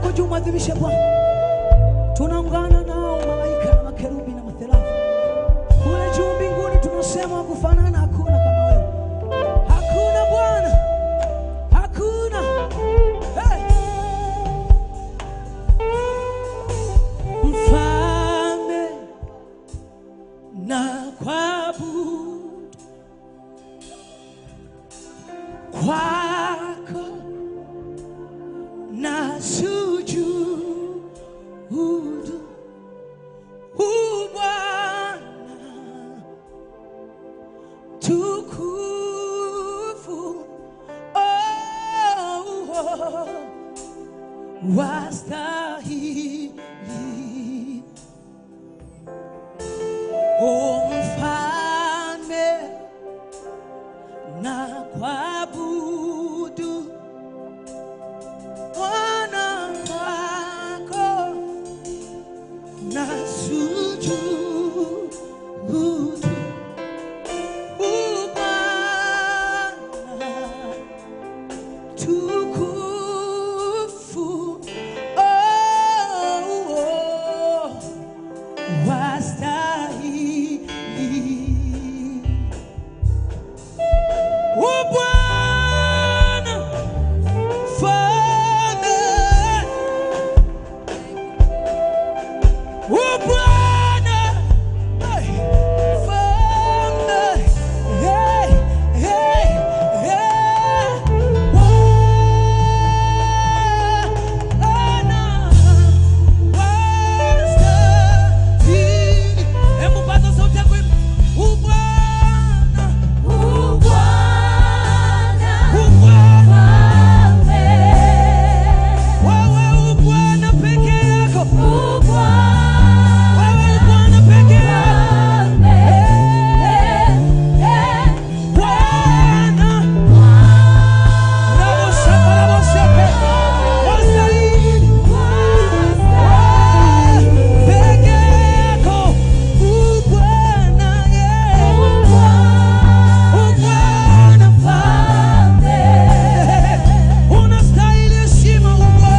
yako juu, mwadhimishe Bwana. Tunaungana nao malaika na makerubi na matherafi kule juu mbinguni, tunasema kufanana hakuna kama wewe, hakuna Bwana, hakuna hey. Mfalme na kuabudu kwako na sujudu u Bwana tukufu oh, oh, wastahili o mfalme na kuabudu Bwana wako na sujudu u Bwana tukufu oh, oh, wastahili u Bwana Mfalme u Bwana hey, Mfalme hey, hey, hey, Bwana wastahili. Hebu paza sauti yako hivi. U Bwana, u Bwana, wewe u Bwana peke yako, wewe u Bwana peke yako, Bwana Raboshakaraboshake, wastahili peke yako, u Bwana, yeah. U Bwana unastahili heshima, u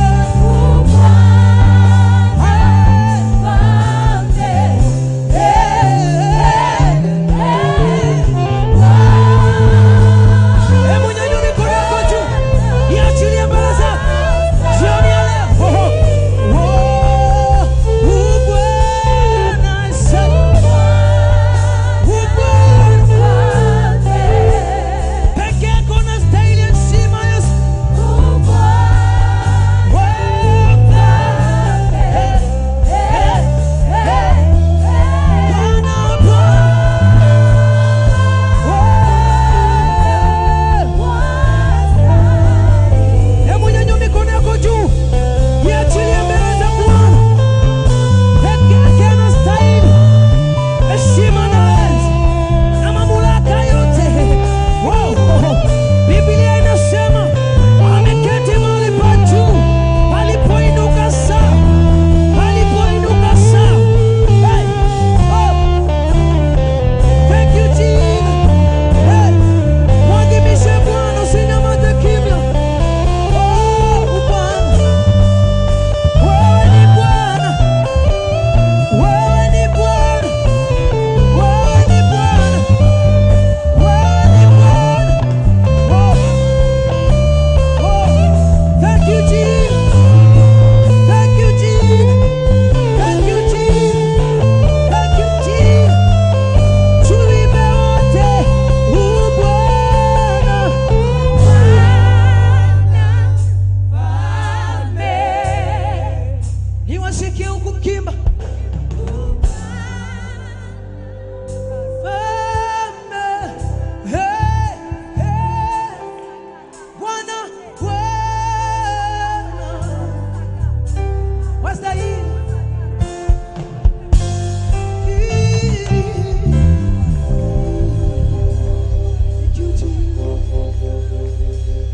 Hebu nyanyua mikono yako juu, iachilie mbele zako jioni ya leo. Oh, oh, u Bwana asante. U Bwana peke yako unastahili heshima, Yesu. Bwana, Hebu nyanyua mikono yako juu, iachilie mbele za Bwana. Peke yake anastahili heshima na enzi na mamlaka yote. Wow. Biblia inasema ameketi mahali pa juu palipoinuka saa, palipoinuka saa. Hey. Oh. Thank you, Jesus. Hey. Mwadhimishe Bwana, usinyamaze kimya. Oh, Bwana. Wewe ni Bwana. Wewe ni Bwana. Wewe ni Bwana. Wewe ni Bwana. Oh. Oh. Thank you, Jesus. Thank you, Jesus. Thank you, Jesus. Thank you, Jesus. Tuimbe wote, u Bwana. Niwasikie huku mkimba. Mfalme, hey, hey, Bwana, Bwana, wastahili. Thank you, Jesus.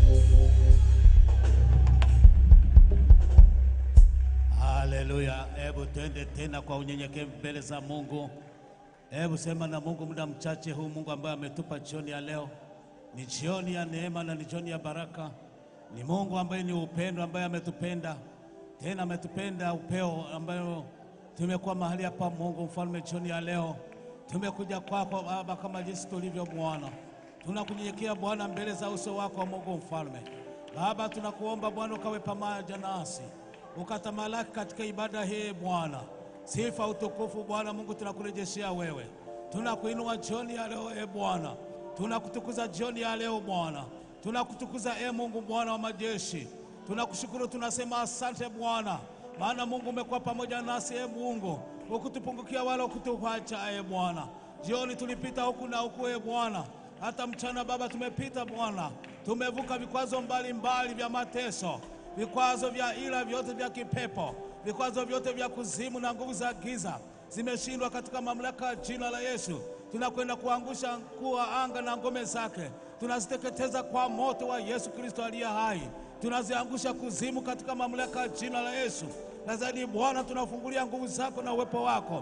Haleluya! Hebu twende tena kwa unyenyekevu mbele za Mungu. Hebu sema na Mungu muda mchache huu, Mungu ambaye ametupa jioni ya leo. Ni jioni ya neema na ni jioni ya baraka. Ni Mungu ambaye ni upendo, ambaye ametupenda tena ametupenda upeo ambayo tumekuwa mahali hapa. Mungu mfalme, jioni ya leo tumekuja kwako Baba kama jinsi tulivyo Bwana, tunakunyenyekea Bwana mbele za uso wako Mungu mfalme. Baba, tunakuomba Bwana ukawe pamoja nasi ukatamalaki katika ibada hii Bwana. Sifa utukufu Bwana Mungu tunakurejeshea wewe, tunakuinua jioni ya leo e Bwana, tunakutukuza jioni ya leo Bwana, tunakutukuza e Mungu Bwana wa majeshi, tunakushukuru, tunasema asante Bwana, maana Mungu umekuwa pamoja nasi e Mungu, ukutupungukia wala ukutuacha e Bwana. Jioni tulipita huku na huku e Bwana, hata mchana Baba tumepita Bwana, tumevuka vikwazo mbalimbali vya mateso, vikwazo vya ila vyote vya kipepo, vikwazo vyote vya kuzimu na nguvu za giza zimeshindwa katika mamlaka ya jina la Yesu. Tunakwenda kuangusha kuwa anga na ngome zake, tunaziteketeza kwa moto wa Yesu Kristo aliye hai, tunaziangusha kuzimu katika mamlaka ya jina la Yesu. Na zaidi Bwana, tunafungulia nguvu zako na uwepo wako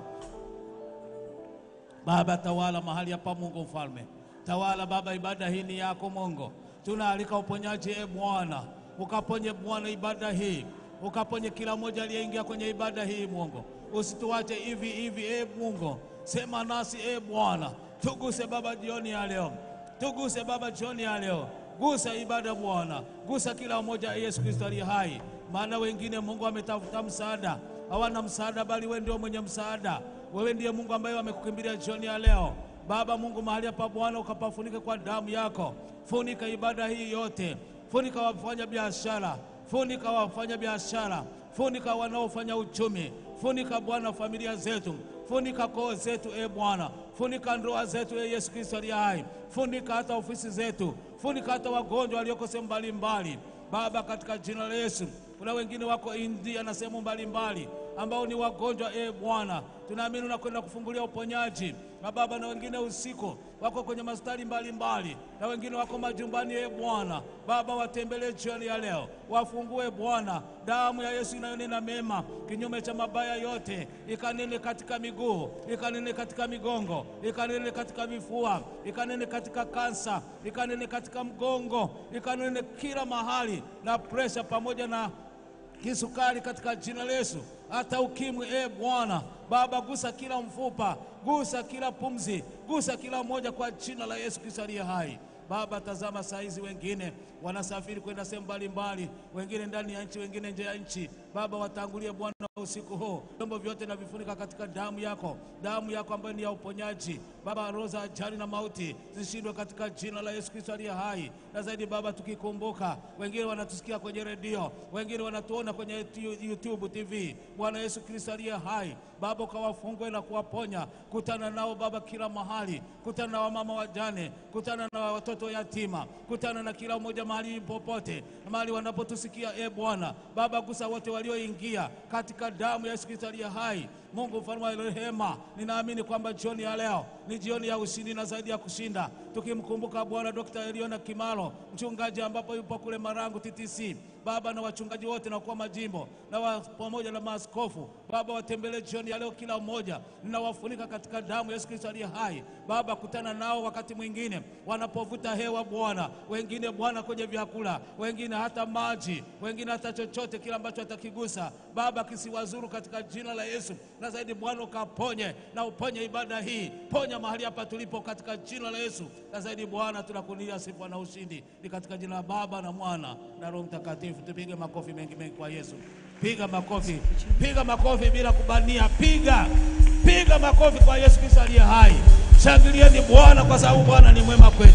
Baba, tawala mahali hapa, Mungu mfalme, tawala Baba, ibada hii ni yako Mungu. Tunaalika uponyaji, e Bwana, ukaponye Bwana ibada hii, ukaponye kila mmoja aliyeingia kwenye ibada hii Mungu, usituache hivi hivi, e Mungu, sema nasi e Bwana, tuguse Baba jioni ya leo, tuguse Baba jioni ya leo, gusa ibada Bwana, gusa kila mmoja, Yesu Kristo aliye hai, maana wengine Mungu wametafuta msaada, hawana msaada, bali wewe ndio mwenye msaada. Wewe ndiye Mungu ambaye wamekukimbilia jioni ya leo. Baba Mungu, mahali hapa Bwana, ukapafunike kwa damu yako, funika ibada hii yote, funika wafanya biashara, funika wafanya biashara, funika wanaofanya uchumi, funika Bwana familia zetu, funika koo zetu, e Bwana, funika ndoa zetu, e Yesu Kristo aliye hai, funika hata ofisi zetu, funika hata wagonjwa walioko sehemu mbalimbali, Baba, katika jina la Yesu. Kuna wengine wako India na sehemu mbalimbali ambao ni wagonjwa, e Bwana, tunaamini unakwenda kufungulia uponyaji na Baba, na wengine usiku wako kwenye mastari mbalimbali, na wengine wako majumbani, e Bwana. Baba, watembelee jioni ya leo, wafungue Bwana. Damu ya Yesu inayonena mema kinyume cha mabaya yote, ikanene katika miguu, ikanene katika migongo, ikanene katika vifua, ikanene katika kansa, ikanene katika mgongo, ikanene kila mahali, na presha pamoja na kisukari katika jina la Yesu, hata ukimwi. E Bwana Baba, gusa kila mfupa, gusa kila pumzi, gusa kila mmoja kwa jina la Yesu Kristo aliye hai. Baba, tazama saa hizi wengine wanasafiri kwenda sehemu mbalimbali, wengine ndani ya nchi, wengine nje ya nchi. Baba, watangulie Bwana usiku huu, vyombo vyote na vifunika katika damu yako, damu yako ambayo ni ya uponyaji. Baba, roho za ajali na mauti zishindwe katika jina la Yesu Kristo aliye hai. Na zaidi Baba, tukikumbuka wengine wanatusikia kwenye redio, wengine wanatuona kwenye YouTube TV. Bwana Yesu Kristo aliye hai, Baba, ukawafungue na kuwaponya. Kutana nao Baba kila mahali, kutana na wamama wajane, kutana na watoto yatima, kutana na kila mmoja mahali popote, mahali wanapotusikia. E Bwana Baba, gusa wote walioingia katika damu ya Yesu Kristo aliye hai. Mungu mfalme wa rehema, ninaamini kwamba jioni ya leo ni jioni ya ushindi na zaidi ya kushinda, tukimkumbuka Bwana Dr. Eliona Kimalo mchungaji, ambapo yupo kule Marangu TTC. Baba, na wachungaji wote na kwa majimbo na wa, pamoja na maaskofu Baba, watembelee jioni ya leo kila mmoja, ninawafunika katika damu ya Yesu Kristo aliye hai. Baba, kutana nao wakati mwingine wanapovuta hewa Bwana, wengine Bwana kwenye vyakula, wengine hata maji, wengine hata chochote kile ambacho atakigusa Baba kisiwazuru katika jina la Yesu. Na zaidi Bwana ukaponye na uponye ibada hii, ponya mahali hapa tulipo katika jina la Yesu. Na zaidi Bwana tunakunia sifa na ushindi, ni katika jina la Baba na Mwana na Roho Mtakatifu. Tupige makofi mengi mengi kwa Yesu. Piga makofi, piga makofi bila kubania, piga piga makofi kwa Yesu Kristo aliye hai. Shangilieni Bwana kwa sababu Bwana ni mwema kwetu.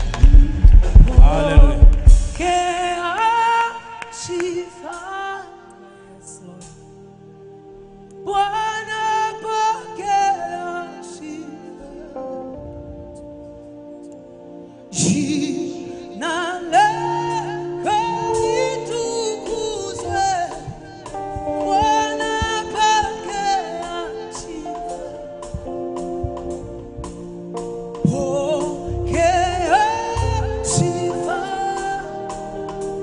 Haleluya. Pokea sifa Bwana, pokea sifa. Jina lako litukuzwe. Bwana, pokea sifa. Pokea sifa.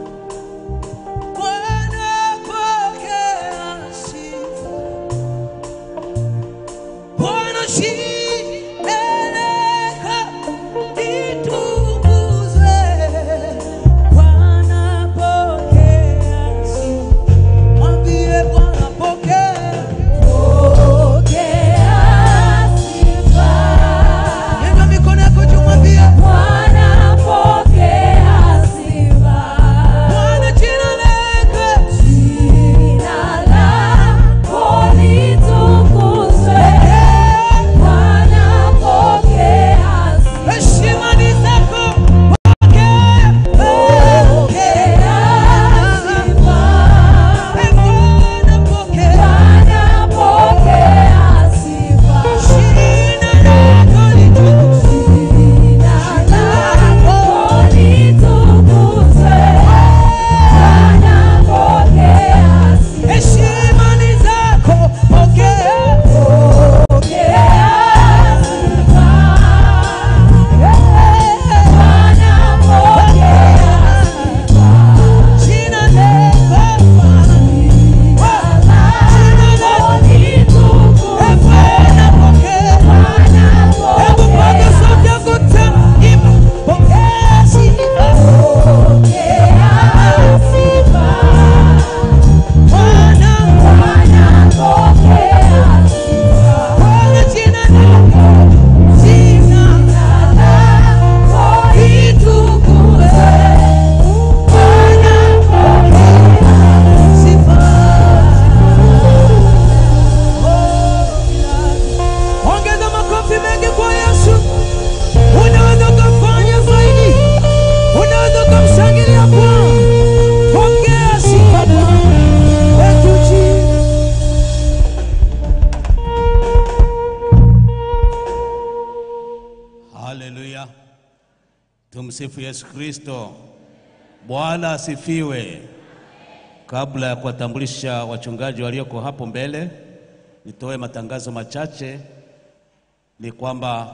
Tumsifu Yesu Kristo. Bwana asifiwe. Kabla ya kuwatambulisha wachungaji walioko hapo mbele, nitoe matangazo machache. Ni kwamba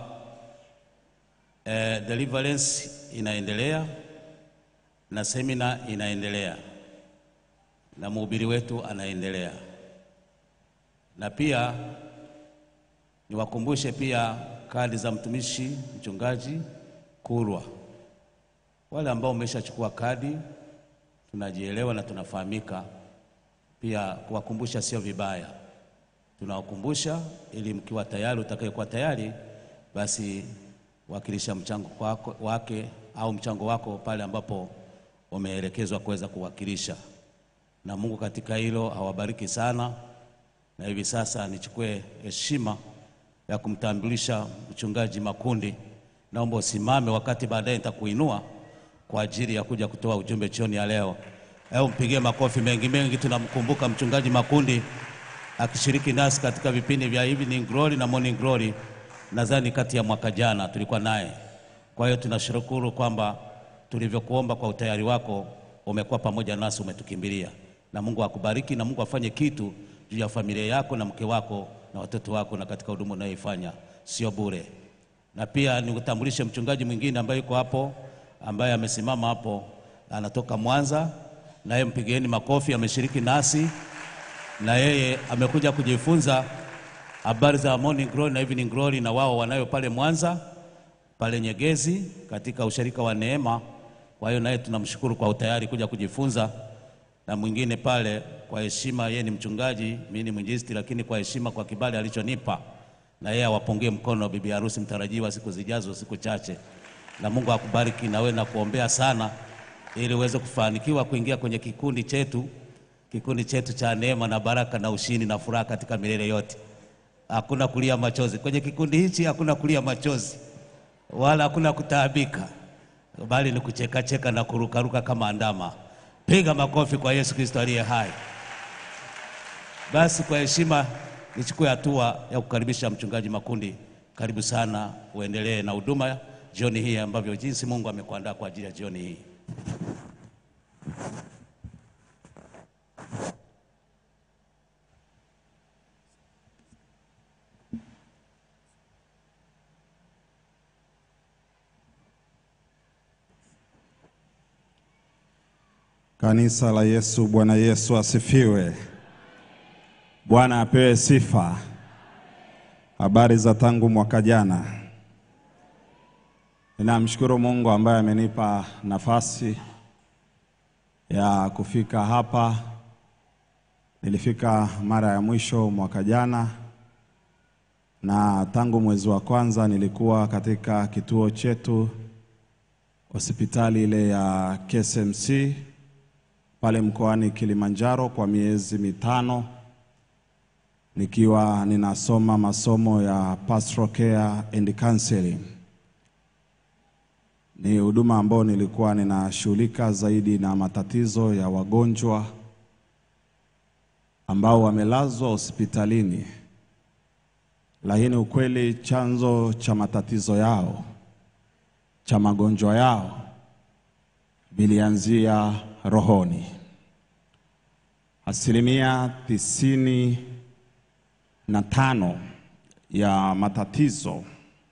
eh, deliverance inaendelea na semina inaendelea na mhubiri wetu anaendelea, na pia niwakumbushe pia kadi za mtumishi mchungaji Kurwa. Wale ambao umeshachukua kadi, tunajielewa na tunafahamika. Pia kuwakumbusha sio vibaya, tunawakumbusha ili mkiwa tayari, utakayekuwa tayari, basi wakilisha mchango wako, wake au mchango wako pale ambapo umeelekezwa kuweza kuwakilisha, na Mungu katika hilo awabariki sana. Na hivi sasa nichukue heshima ya kumtambulisha mchungaji Makundi. Naomba usimame, wakati baadaye nitakuinua kwa ajili ya kuja kutoa ujumbe jioni ya leo. Hebu mpigie makofi mengi mengi. Tunamkumbuka mchungaji Makundi akishiriki nasi katika vipindi vya Evening Glory na Morning Glory, nadhani kati ya mwaka jana tulikuwa naye. Kwa hiyo tunashukuru kwamba tulivyokuomba kwa utayari wako umekuwa pamoja nasi, umetukimbilia, na Mungu akubariki na Mungu afanye kitu juu ya familia yako na mke wako na watoto wako na katika huduma unayoifanya, sio bure. Na pia nikutambulishe mchungaji mwingine ambaye yuko hapo, ambaye amesimama hapo, anatoka Mwanza, naye mpigieni makofi, ameshiriki nasi na yeye amekuja kujifunza habari za Morning Glory na Evening Glory, na wao wanayo pale Mwanza pale Nyegezi katika usharika wa Neema. Kwa hiyo naye tunamshukuru kwa utayari kuja kujifunza, na mwingine pale kwa heshima, yeye ni mchungaji, mimi ni mwinjilisti, lakini kwa heshima, kwa kibali alichonipa, na yeye awapungie mkono bibi harusi mtarajiwa siku zijazo, siku chache, na Mungu akubariki na wewe na kuombea sana, ili uweze kufanikiwa kuingia kwenye kikundi chetu, kikundi chetu cha neema na baraka na ushindi na furaha katika milele yote. Hakuna kulia machozi kwenye kikundi hichi, hakuna kulia machozi wala hakuna kutaabika, bali ni kuchekacheka na kurukaruka kama ndama. Piga makofi kwa Yesu Kristo aliye hai. Basi kwa heshima nichukue hatua ya kukaribisha mchungaji Makundi. Karibu sana, uendelee na huduma jioni hii ambavyo jinsi Mungu amekuandaa kwa ajili ya jioni hii. Kanisa la Yesu, Bwana Yesu asifiwe. Bwana apewe sifa. Habari za tangu mwaka jana. Ninamshukuru Mungu ambaye amenipa nafasi ya kufika hapa. Nilifika mara ya mwisho mwaka jana, na tangu mwezi wa kwanza nilikuwa katika kituo chetu hospitali ile ya KSMC pale mkoani Kilimanjaro kwa miezi mitano nikiwa ninasoma masomo ya pastoral care and counseling. Ni huduma ambayo nilikuwa ninashughulika zaidi na matatizo ya wagonjwa ambao wamelazwa hospitalini, lakini ukweli chanzo cha matatizo yao cha magonjwa yao vilianzia rohoni. Asilimia tisini na tano ya matatizo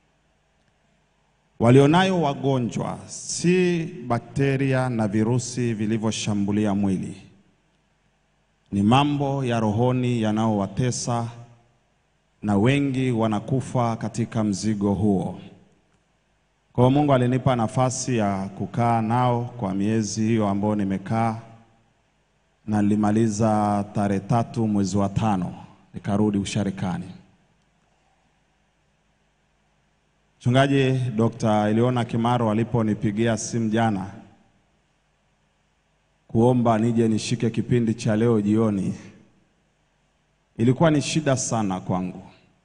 walionayo wagonjwa si bakteria na virusi vilivyoshambulia mwili, ni mambo ya rohoni yanayowatesa, na wengi wanakufa katika mzigo huo. Kwa hiyo Mungu alinipa nafasi ya kukaa nao kwa miezi hiyo ambayo nimekaa, na nilimaliza tarehe tatu mwezi wa tano nikarudi usharikani. Mchungaji Dr. Eliona Kimaro aliponipigia simu jana kuomba nije nishike kipindi cha leo jioni, ilikuwa ni shida sana kwangu.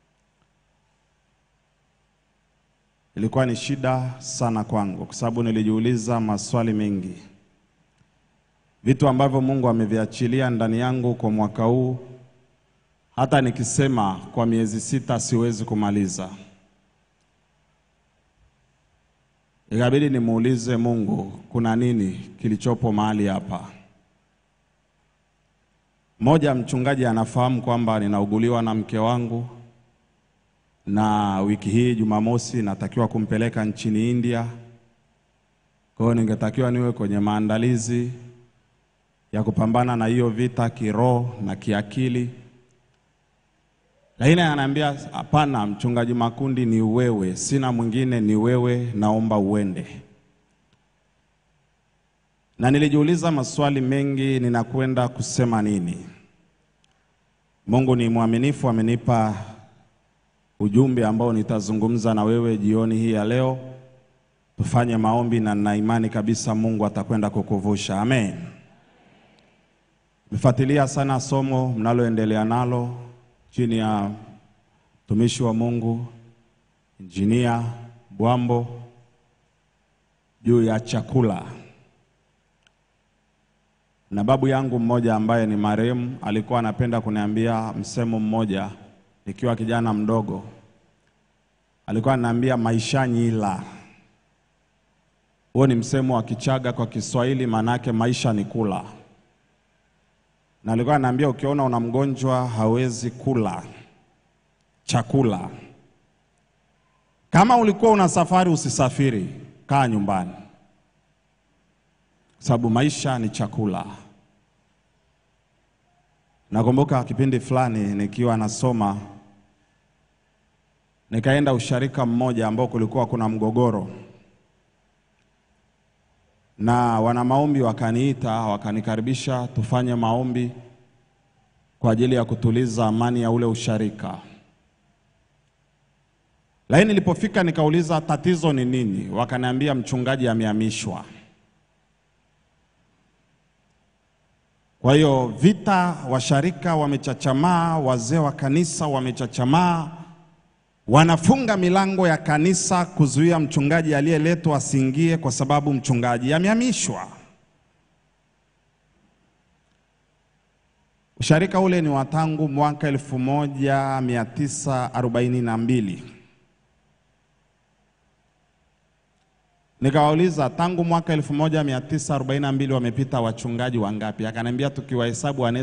Ilikuwa ni shida sana kwangu kwa sababu nilijiuliza maswali mengi, vitu ambavyo Mungu ameviachilia ndani yangu kwa mwaka huu, hata nikisema kwa miezi sita siwezi kumaliza. ikabidi nimuulize Mungu, kuna nini kilichopo mahali hapa? Mmoja mchungaji anafahamu kwamba ninauguliwa na mke wangu, na wiki hii Jumamosi natakiwa kumpeleka nchini India. Kwa hiyo ningetakiwa niwe kwenye maandalizi ya kupambana na hiyo vita kiroho na kiakili, lakini ananiambia hapana, mchungaji Makundi, ni wewe, sina mwingine, ni wewe, naomba uende. Na nilijiuliza maswali mengi, ninakwenda kusema nini? Mungu ni mwaminifu, amenipa ujumbe ambao nitazungumza na wewe jioni hii ya leo. Tufanye maombi na nina imani kabisa Mungu atakwenda kukuvusha. Amen. Nifuatilia sana somo mnaloendelea nalo chini ya mtumishi wa Mungu Injinia Bwambo juu ya chakula. Na babu yangu mmoja ambaye ni marehemu alikuwa anapenda kuniambia msemo mmoja nikiwa kijana mdogo. Alikuwa ananiambia maisha nyila. Huo ni msemo wa Kichaga kwa Kiswahili, maanake maisha ni kula. Na alikuwa ananiambia ukiona una mgonjwa hawezi kula chakula, kama ulikuwa una safari usisafiri, kaa nyumbani, sababu maisha ni chakula. Nakumbuka kipindi fulani nikiwa nasoma, nikaenda usharika mmoja ambao kulikuwa kuna mgogoro, na wana maombi wakaniita, wakanikaribisha tufanye maombi kwa ajili ya kutuliza amani ya ule usharika. Lakini nilipofika nikauliza tatizo ni nini, wakaniambia mchungaji amehamishwa. Kwa hiyo vita, washarika wamechachamaa, wazee wa kanisa wamechachamaa, wanafunga milango ya kanisa kuzuia mchungaji aliyeletwa asiingie, kwa sababu mchungaji amehamishwa. Usharika ule ni wa tangu mwaka 1942. Nikawauliza, tangu mwaka 1942 wamepita wachungaji wangapi? Akaniambia tukiwahesabu wanaweza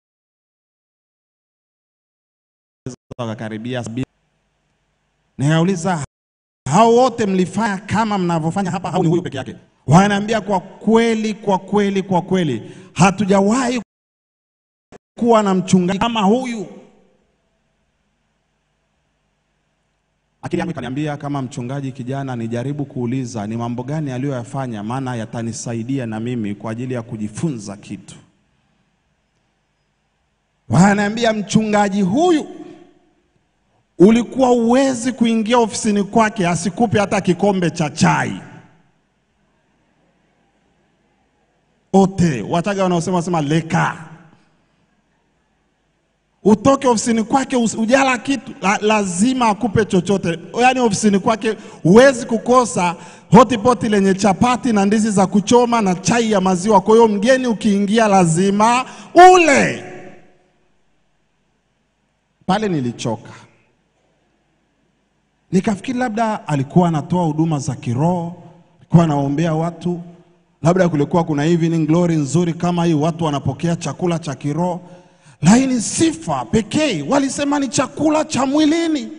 wakakaribia sabini. Nikauliza, hao wote mlifanya kama mnavyofanya hapa au ni huyu peke yake? Wananiambia kwa kweli, kwa kweli, kwa kweli hatujawahi kuwa na mchungaji kama huyu. Akili yangu ikaniambia kama mchungaji kijana, nijaribu kuuliza ni mambo gani aliyoyafanya, maana yatanisaidia na mimi kwa ajili ya kujifunza kitu. Wananiambia mchungaji huyu ulikuwa uwezi kuingia ofisini kwake asikupe hata kikombe cha chai. Ote Wachaga wanaosema sema leka utoke ofisini kwake us- ujala kitu la, lazima akupe chochote. Yaani ofisini kwake huwezi kukosa hotipoti lenye chapati na ndizi za kuchoma na chai ya maziwa. Kwa hiyo mgeni ukiingia lazima ule. Pale nilichoka, nikafikiri labda alikuwa anatoa huduma za kiroho, alikuwa anaombea watu, labda kulikuwa kuna evening glory nzuri kama hii, watu wanapokea chakula cha kiroho lakini sifa pekee walisema ni chakula cha mwilini.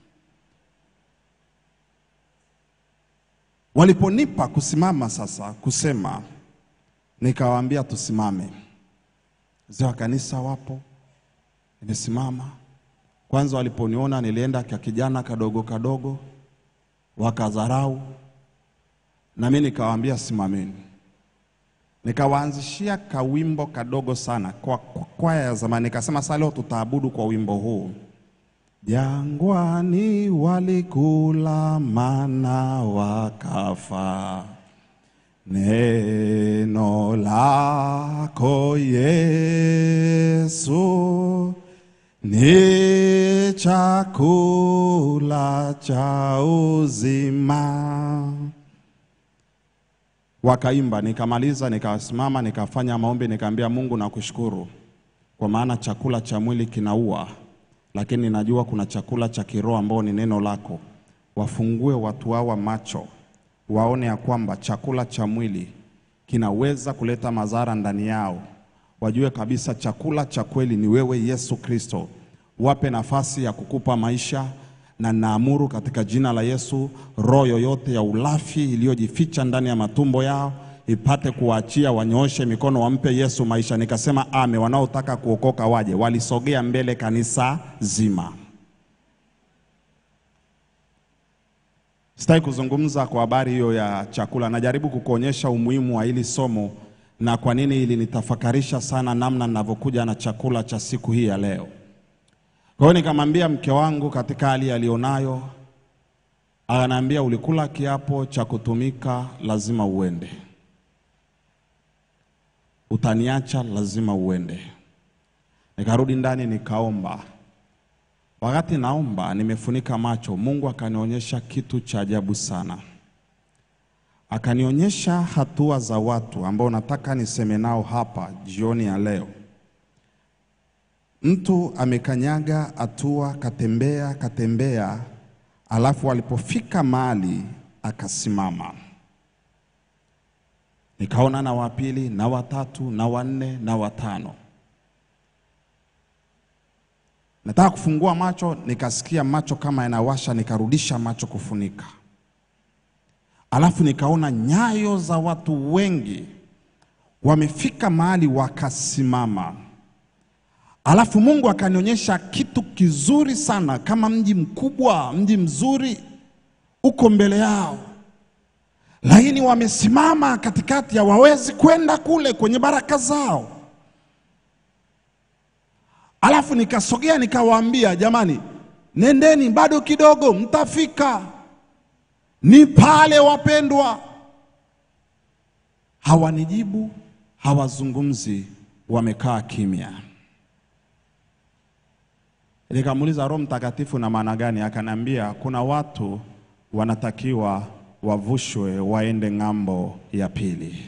Waliponipa kusimama sasa kusema, nikawaambia tusimame. Wazee wa kanisa wapo, nimesimama. Kwanza waliponiona nilienda kwa kijana kadogo kadogo, wakadharau, na mimi nikawaambia simameni nikawaanzishia kawimbo kadogo sana kwa kwa kwaya ya zamani, nikasema sasa leo tutaabudu kwa wimbo huu. Jangwani walikula mana wakafa, neno lako Yesu ni chakula cha uzima. Wakaimba, nikamaliza, nikasimama, nikafanya maombi, nikaambia Mungu, nakushukuru kwa maana chakula cha mwili kinaua, lakini najua kuna chakula cha kiroho ambao ni neno lako. Wafungue watu hawa macho, waone ya kwamba chakula cha mwili kinaweza kuleta madhara ndani yao, wajue kabisa chakula cha kweli ni wewe Yesu Kristo. Wape nafasi ya kukupa maisha, na naamuru katika jina la Yesu, roho yoyote ya ulafi iliyojificha ndani ya matumbo yao ipate kuwaachia, wanyooshe mikono, wampe Yesu maisha. Nikasema ame, wanaotaka kuokoka waje. Walisogea mbele kanisa zima. Sitaki kuzungumza kwa habari hiyo ya chakula, najaribu kukuonyesha umuhimu wa hili somo na kwa nini ilinitafakarisha sana namna ninavyokuja na chakula cha siku hii ya leo. Kwa hiyo nikamwambia mke wangu katika hali alionayo, ananiambia ulikula kiapo cha kutumika, lazima uende, utaniacha, lazima uende. Nikarudi ndani nikaomba. Wakati naomba nimefunika macho, Mungu akanionyesha kitu cha ajabu sana. Akanionyesha hatua za watu ambao nataka niseme nao hapa jioni ya leo. Mtu amekanyaga hatua, katembea katembea, alafu alipofika mahali akasimama. Nikaona na wa pili na watatu na wanne na watano. Nataka kufungua macho, nikasikia macho kama yanawasha, nikarudisha macho kufunika. Alafu nikaona nyayo za watu wengi wamefika mahali wakasimama. Alafu Mungu akanionyesha kitu kizuri sana, kama mji mkubwa, mji mzuri uko mbele yao, lakini wamesimama katikati, hawawezi kwenda kule kwenye baraka zao. Alafu nikasogea nikawaambia, jamani, nendeni, bado kidogo mtafika, ni pale wapendwa. Hawanijibu, hawazungumzi, wamekaa kimya. Nikamuuliza, Roho Mtakatifu na maana gani? Akaniambia kuna watu wanatakiwa wavushwe waende ng'ambo ya pili.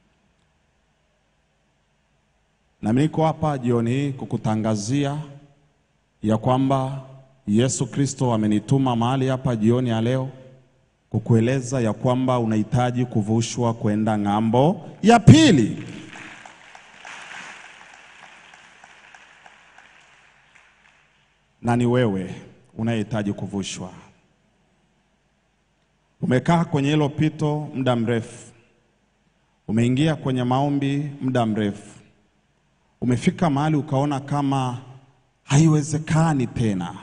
Na mimi niko hapa jioni hii kukutangazia ya kwamba Yesu Kristo amenituma mahali hapa jioni ya leo kukueleza ya kwamba unahitaji kuvushwa kwenda ng'ambo ya pili. Na ni wewe unayehitaji kuvushwa. Umekaa kwenye hilo pito muda mrefu, umeingia kwenye maombi muda mrefu, umefika mahali ukaona kama haiwezekani tena.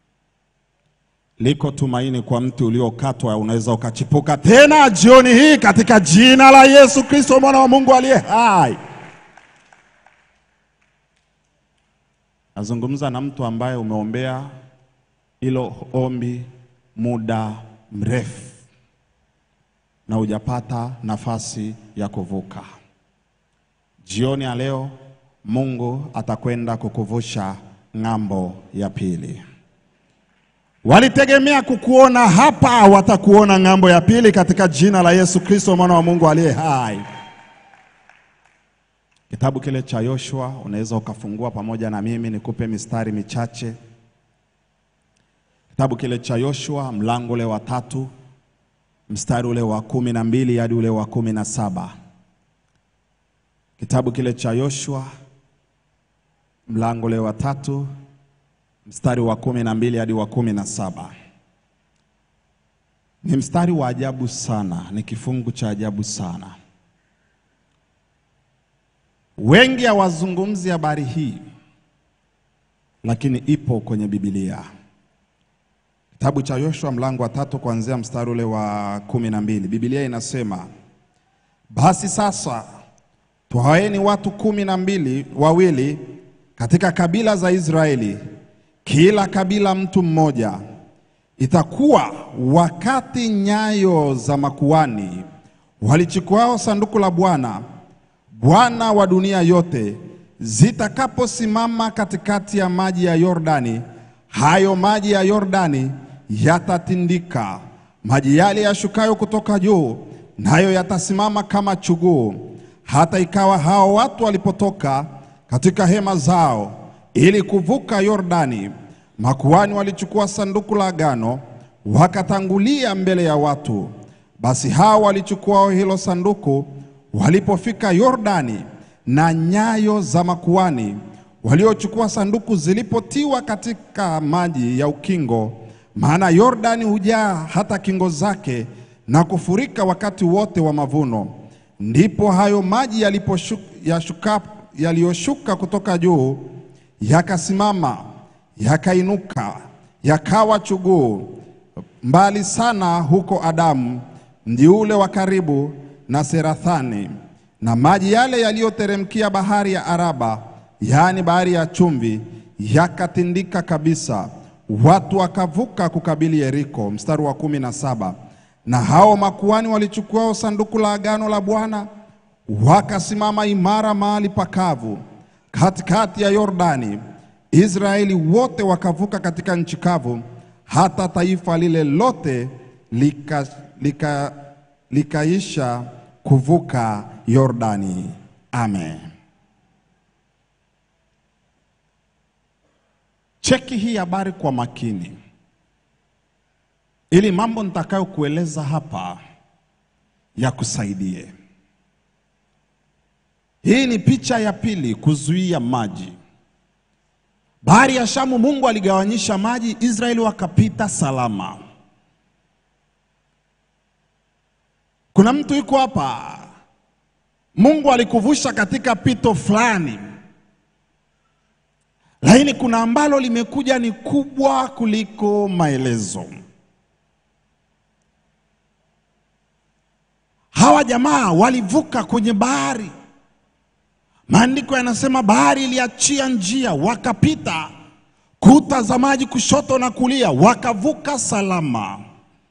Liko tumaini kwa mti uliokatwa, unaweza ukachipuka tena jioni hii katika jina la Yesu Kristo mwana wa Mungu aliye hai. Nazungumza na mtu ambaye umeombea hilo ombi muda mrefu na hujapata nafasi ya kuvuka. Jioni ya leo Mungu atakwenda kukuvusha ng'ambo ya pili. Walitegemea kukuona hapa, watakuona ng'ambo ya pili katika jina la Yesu Kristo mwana wa Mungu aliye hai. Kitabu kile cha Yoshua unaweza ukafungua pamoja na mimi nikupe mistari michache. Kitabu kile cha Yoshua mlango ule wa tatu mstari ule wa kumi na mbili hadi ule wa kumi na saba. Kitabu kile cha Yoshua mlango ule wa tatu mstari wa kumi na mbili hadi wa kumi na saba. Ni mstari wa ajabu sana, ni kifungu cha ajabu sana. Wengi hawazungumzi habari hii, lakini ipo kwenye Biblia. Kitabu cha Yoshua mlango wa tatu kuanzia mstari ule wa kumi na mbili. Biblia inasema basi sasa twaeni watu kumi na mbili wawili katika kabila za Israeli, kila kabila mtu mmoja. Itakuwa wakati nyayo za makuani walichukuao sanduku la Bwana Bwana wa dunia yote zitakaposimama katikati ya maji ya Yordani, hayo maji ya Yordani yatatindika, maji yale yashukayo kutoka juu, nayo yatasimama kama chuguu. Hata ikawa hao watu walipotoka katika hema zao ili kuvuka Yordani, makuhani walichukua sanduku la agano, wakatangulia mbele ya watu. Basi hao walichukua hilo sanduku walipofika Yordani, na nyayo za makuani waliochukua sanduku zilipotiwa katika maji ya ukingo, maana Yordani hujaa hata kingo zake na kufurika wakati wote wa mavuno. Ndipo hayo maji yaliposhuka yashuka yaliyoshuka kutoka juu yakasimama, yakainuka, yakawa chuguu mbali sana huko Adamu, mji ule wa karibu na Serathani, na maji yale yaliyoteremkia bahari ya Araba, yaani bahari ya chumvi, yakatindika kabisa, watu wakavuka kukabili Yeriko. Mstari wa kumi na saba. Na hao makuhani walichukua sanduku la agano la Bwana wakasimama imara mahali pakavu katikati ya Yordani. Israeli wote wakavuka katika nchi kavu, hata taifa lile lote lika, lika, likaisha kuvuka Yordani. Amen. Cheki hii habari kwa makini, ili mambo nitakayokueleza hapa yakusaidie. Hii ni picha ya pili, kuzuia maji. Bahari ya Shamu, Mungu aligawanyisha maji, Israeli wakapita salama. Kuna mtu yuko hapa, Mungu alikuvusha katika pito fulani, lakini kuna ambalo limekuja ni kubwa kuliko maelezo. Hawa jamaa walivuka kwenye bahari Maandiko yanasema bahari iliachia njia, wakapita kuta za maji kushoto na kulia, wakavuka salama.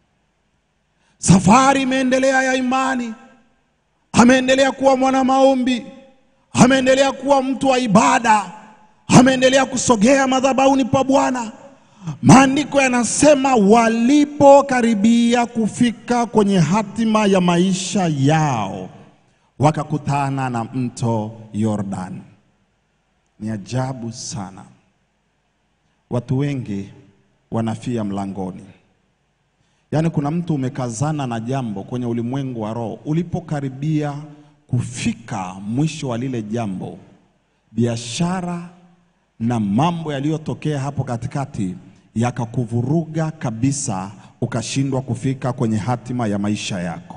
Safari imeendelea ya imani, ameendelea kuwa mwana maombi, ameendelea kuwa mtu wa ibada, ameendelea kusogea madhabahuni pa Bwana. Maandiko yanasema walipokaribia kufika kwenye hatima ya maisha yao wakakutana na mto Yordan. Ni ajabu sana, watu wengi wanafia mlangoni. Yaani, kuna mtu umekazana na jambo kwenye ulimwengu wa roho, ulipokaribia kufika mwisho wa lile jambo, biashara na mambo yaliyotokea hapo katikati yakakuvuruga kabisa, ukashindwa kufika kwenye hatima ya maisha yako.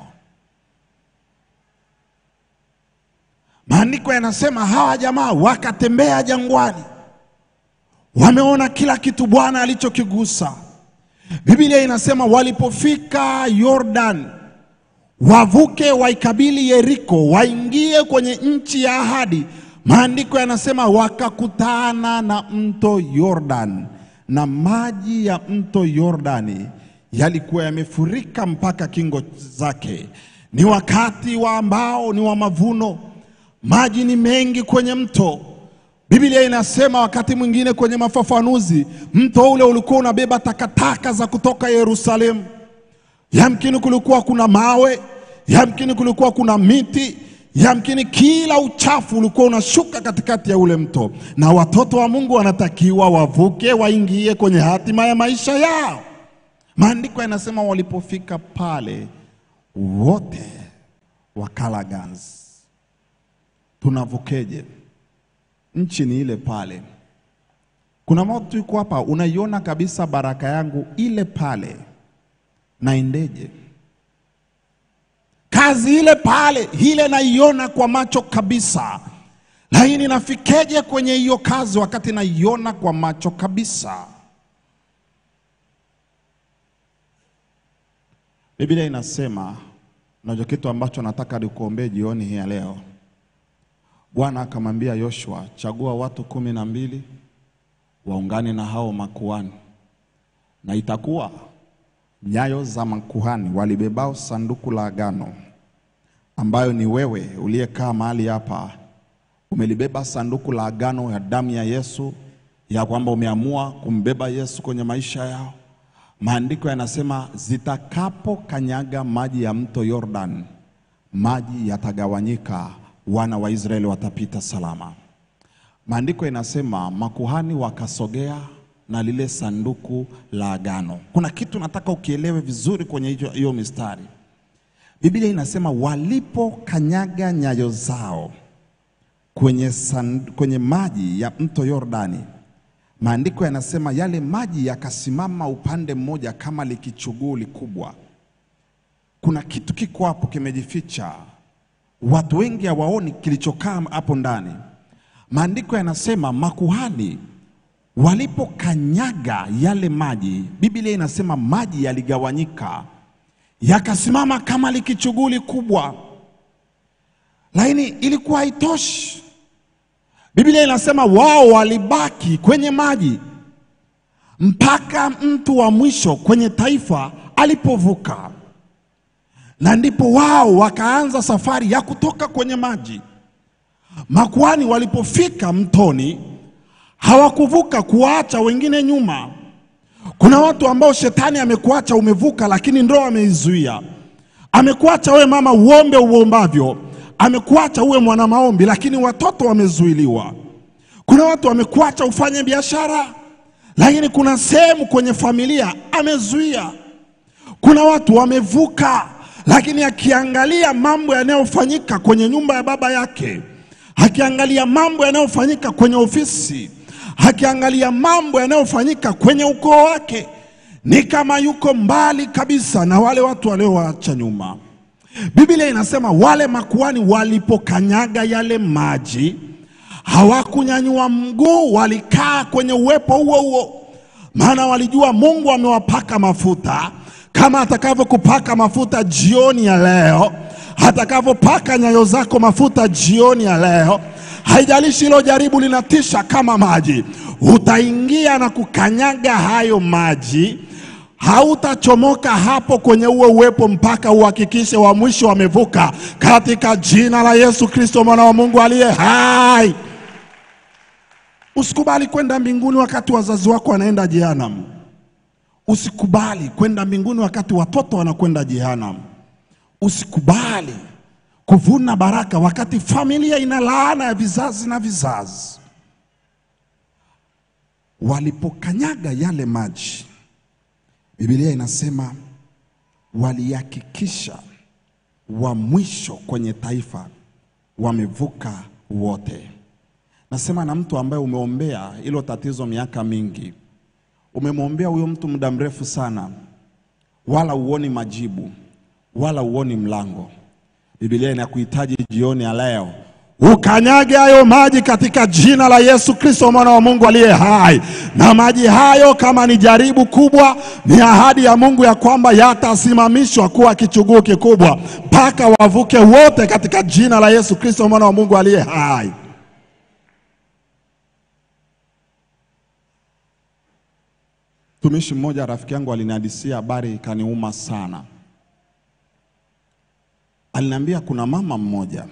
Maandiko yanasema hawa jamaa wakatembea jangwani, wameona kila kitu Bwana alichokigusa. Biblia inasema walipofika Yordan, wavuke waikabili Yeriko, waingie kwenye nchi ya ahadi. Maandiko yanasema wakakutana na mto Yordan, na maji ya mto Yordani yalikuwa yamefurika mpaka kingo zake. Ni wakati wa ambao ni wa mavuno maji ni mengi kwenye mto. Biblia inasema wakati mwingine kwenye mafafanuzi, mto ule ulikuwa unabeba takataka za kutoka Yerusalemu. Yamkini kulikuwa kuna mawe, yamkini kulikuwa kuna miti, yamkini kila uchafu ulikuwa unashuka katikati ya ule mto, na watoto wa Mungu wanatakiwa wavuke, waingie kwenye hatima ya maisha yao. Maandiko yanasema walipofika pale, wote wakala ganzi. Tunavukeje? Nchi ni ile pale. Kuna mtu yuko hapa, unaiona kabisa baraka yangu ile pale, naendeje? Kazi ile pale, ile naiona kwa macho kabisa, lakini nafikeje kwenye hiyo kazi wakati naiona kwa macho kabisa? Biblia inasema, nacho kitu ambacho nataka nikuombee jioni hii ya leo Bwana akamwambia Yoshua, chagua watu kumi na mbili waungane na hao makuhani, na itakuwa nyayo za makuhani walibebao sanduku la agano, ambayo ni wewe uliyekaa mahali hapa, umelibeba sanduku la agano ya damu ya Yesu, ya kwamba umeamua kumbeba Yesu kwenye maisha yao. Maandiko yanasema zitakapokanyaga maji ya mto Yordan, maji yatagawanyika wana wa Israeli watapita salama. Maandiko inasema makuhani wakasogea na lile sanduku la agano. Kuna kitu nataka ukielewe vizuri kwenye hiyo hiyo mistari. Biblia inasema walipokanyaga nyayo zao kwenye, sand, kwenye maji ya mto Yordani, maandiko yanasema yale maji yakasimama upande mmoja kama likichuguli kubwa. Kuna kitu kiko hapo kimejificha, watu wengi hawaoni kilichokaa hapo ndani. Maandiko yanasema makuhani walipokanyaga yale maji, Biblia inasema maji yaligawanyika yakasimama kama likichuguli kubwa, lakini ilikuwa haitoshi. Biblia inasema wao walibaki kwenye maji mpaka mtu wa mwisho kwenye taifa alipovuka, na ndipo wao wakaanza safari ya kutoka kwenye maji. Makuhani walipofika mtoni hawakuvuka kuwaacha wengine nyuma. Kuna watu ambao shetani amekuacha umevuka, lakini ndoa ameizuia. Amekuacha wewe mama uombe uombavyo, amekuacha uwe mwana maombi, lakini watoto wamezuiliwa. Kuna watu wamekuacha ufanye biashara, lakini kuna sehemu kwenye familia amezuia. Kuna watu wamevuka, lakini akiangalia mambo yanayofanyika kwenye nyumba ya baba yake, akiangalia mambo yanayofanyika kwenye ofisi, akiangalia mambo yanayofanyika kwenye ukoo wake, ni kama yuko mbali kabisa na wale watu waliowaacha nyuma. Biblia inasema wale makuhani walipokanyaga yale maji hawakunyanyua mguu, walikaa kwenye uwepo huo huo, maana walijua Mungu amewapaka mafuta kama atakavyokupaka mafuta jioni ya leo, atakavyopaka nyayo zako mafuta jioni ya leo. Haijalishi hilo jaribu linatisha kama maji, utaingia na kukanyaga hayo maji hautachomoka hapo kwenye uwe uwepo mpaka uhakikishe wa mwisho wamevuka, katika jina la Yesu Kristo mwana wa Mungu aliye hai. Usikubali kwenda mbinguni wakati wazazi wako wanaenda jehanamu. Usikubali kwenda mbinguni wakati watoto wanakwenda jehanamu. Usikubali kuvuna baraka wakati familia ina laana ya vizazi na vizazi. Walipokanyaga yale maji Biblia inasema walihakikisha wa mwisho kwenye taifa wamevuka wote. Nasema na mtu ambaye umeombea hilo tatizo miaka mingi, umemwombea huyo mtu muda mrefu sana, wala uoni majibu wala uoni mlango. Biblia inakuhitaji jioni ya leo ukanyage hayo maji katika jina la Yesu Kristo mwana wa Mungu aliye hai. Na maji hayo kama ni jaribu kubwa, ni ahadi ya Mungu ya kwamba yatasimamishwa kuwa kichuguu kikubwa mpaka wavuke wote katika jina la Yesu Kristo mwana wa Mungu aliye hai. Mtumishi mmoja rafiki yangu alinihadisia habari ikaniuma sana. Aliniambia kuna mama mmoja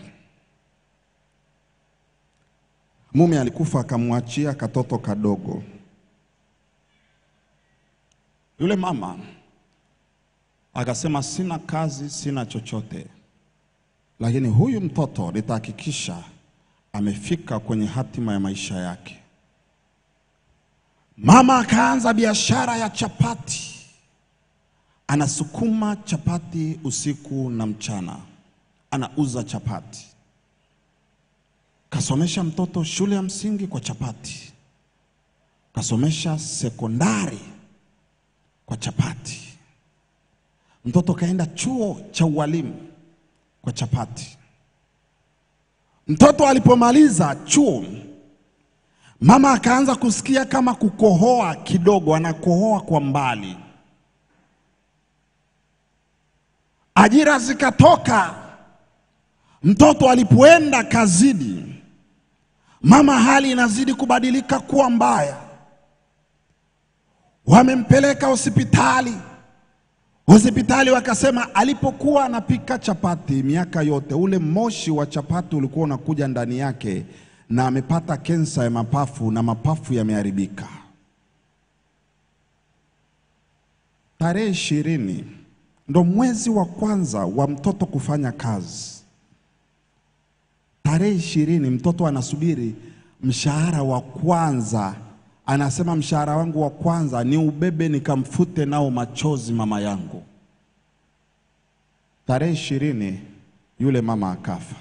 mume alikufa akamwachia katoto kadogo. Yule mama akasema, sina kazi, sina chochote, lakini huyu mtoto nitahakikisha amefika kwenye hatima ya maisha yake. Mama akaanza biashara ya chapati, anasukuma chapati usiku na mchana, anauza chapati kasomesha mtoto shule ya msingi kwa chapati, kasomesha sekondari kwa chapati, mtoto kaenda chuo cha ualimu kwa chapati. Mtoto alipomaliza chuo, mama akaanza kusikia kama kukohoa kidogo, anakohoa kwa mbali. Ajira zikatoka. Mtoto alipoenda kazini, mama hali inazidi kubadilika kuwa mbaya. Wamempeleka hospitali. Hospitali wakasema alipokuwa anapika chapati miaka yote, ule moshi wa chapati ulikuwa unakuja ndani yake, na amepata kensa ya mapafu na mapafu yameharibika. Tarehe ishirini ndo mwezi wa kwanza wa mtoto kufanya kazi. Tarehe ishirini mtoto anasubiri mshahara wa kwanza, anasema mshahara wangu wa kwanza ni ubebe nikamfute nao machozi mama yangu. Tarehe ishirini yule mama akafa,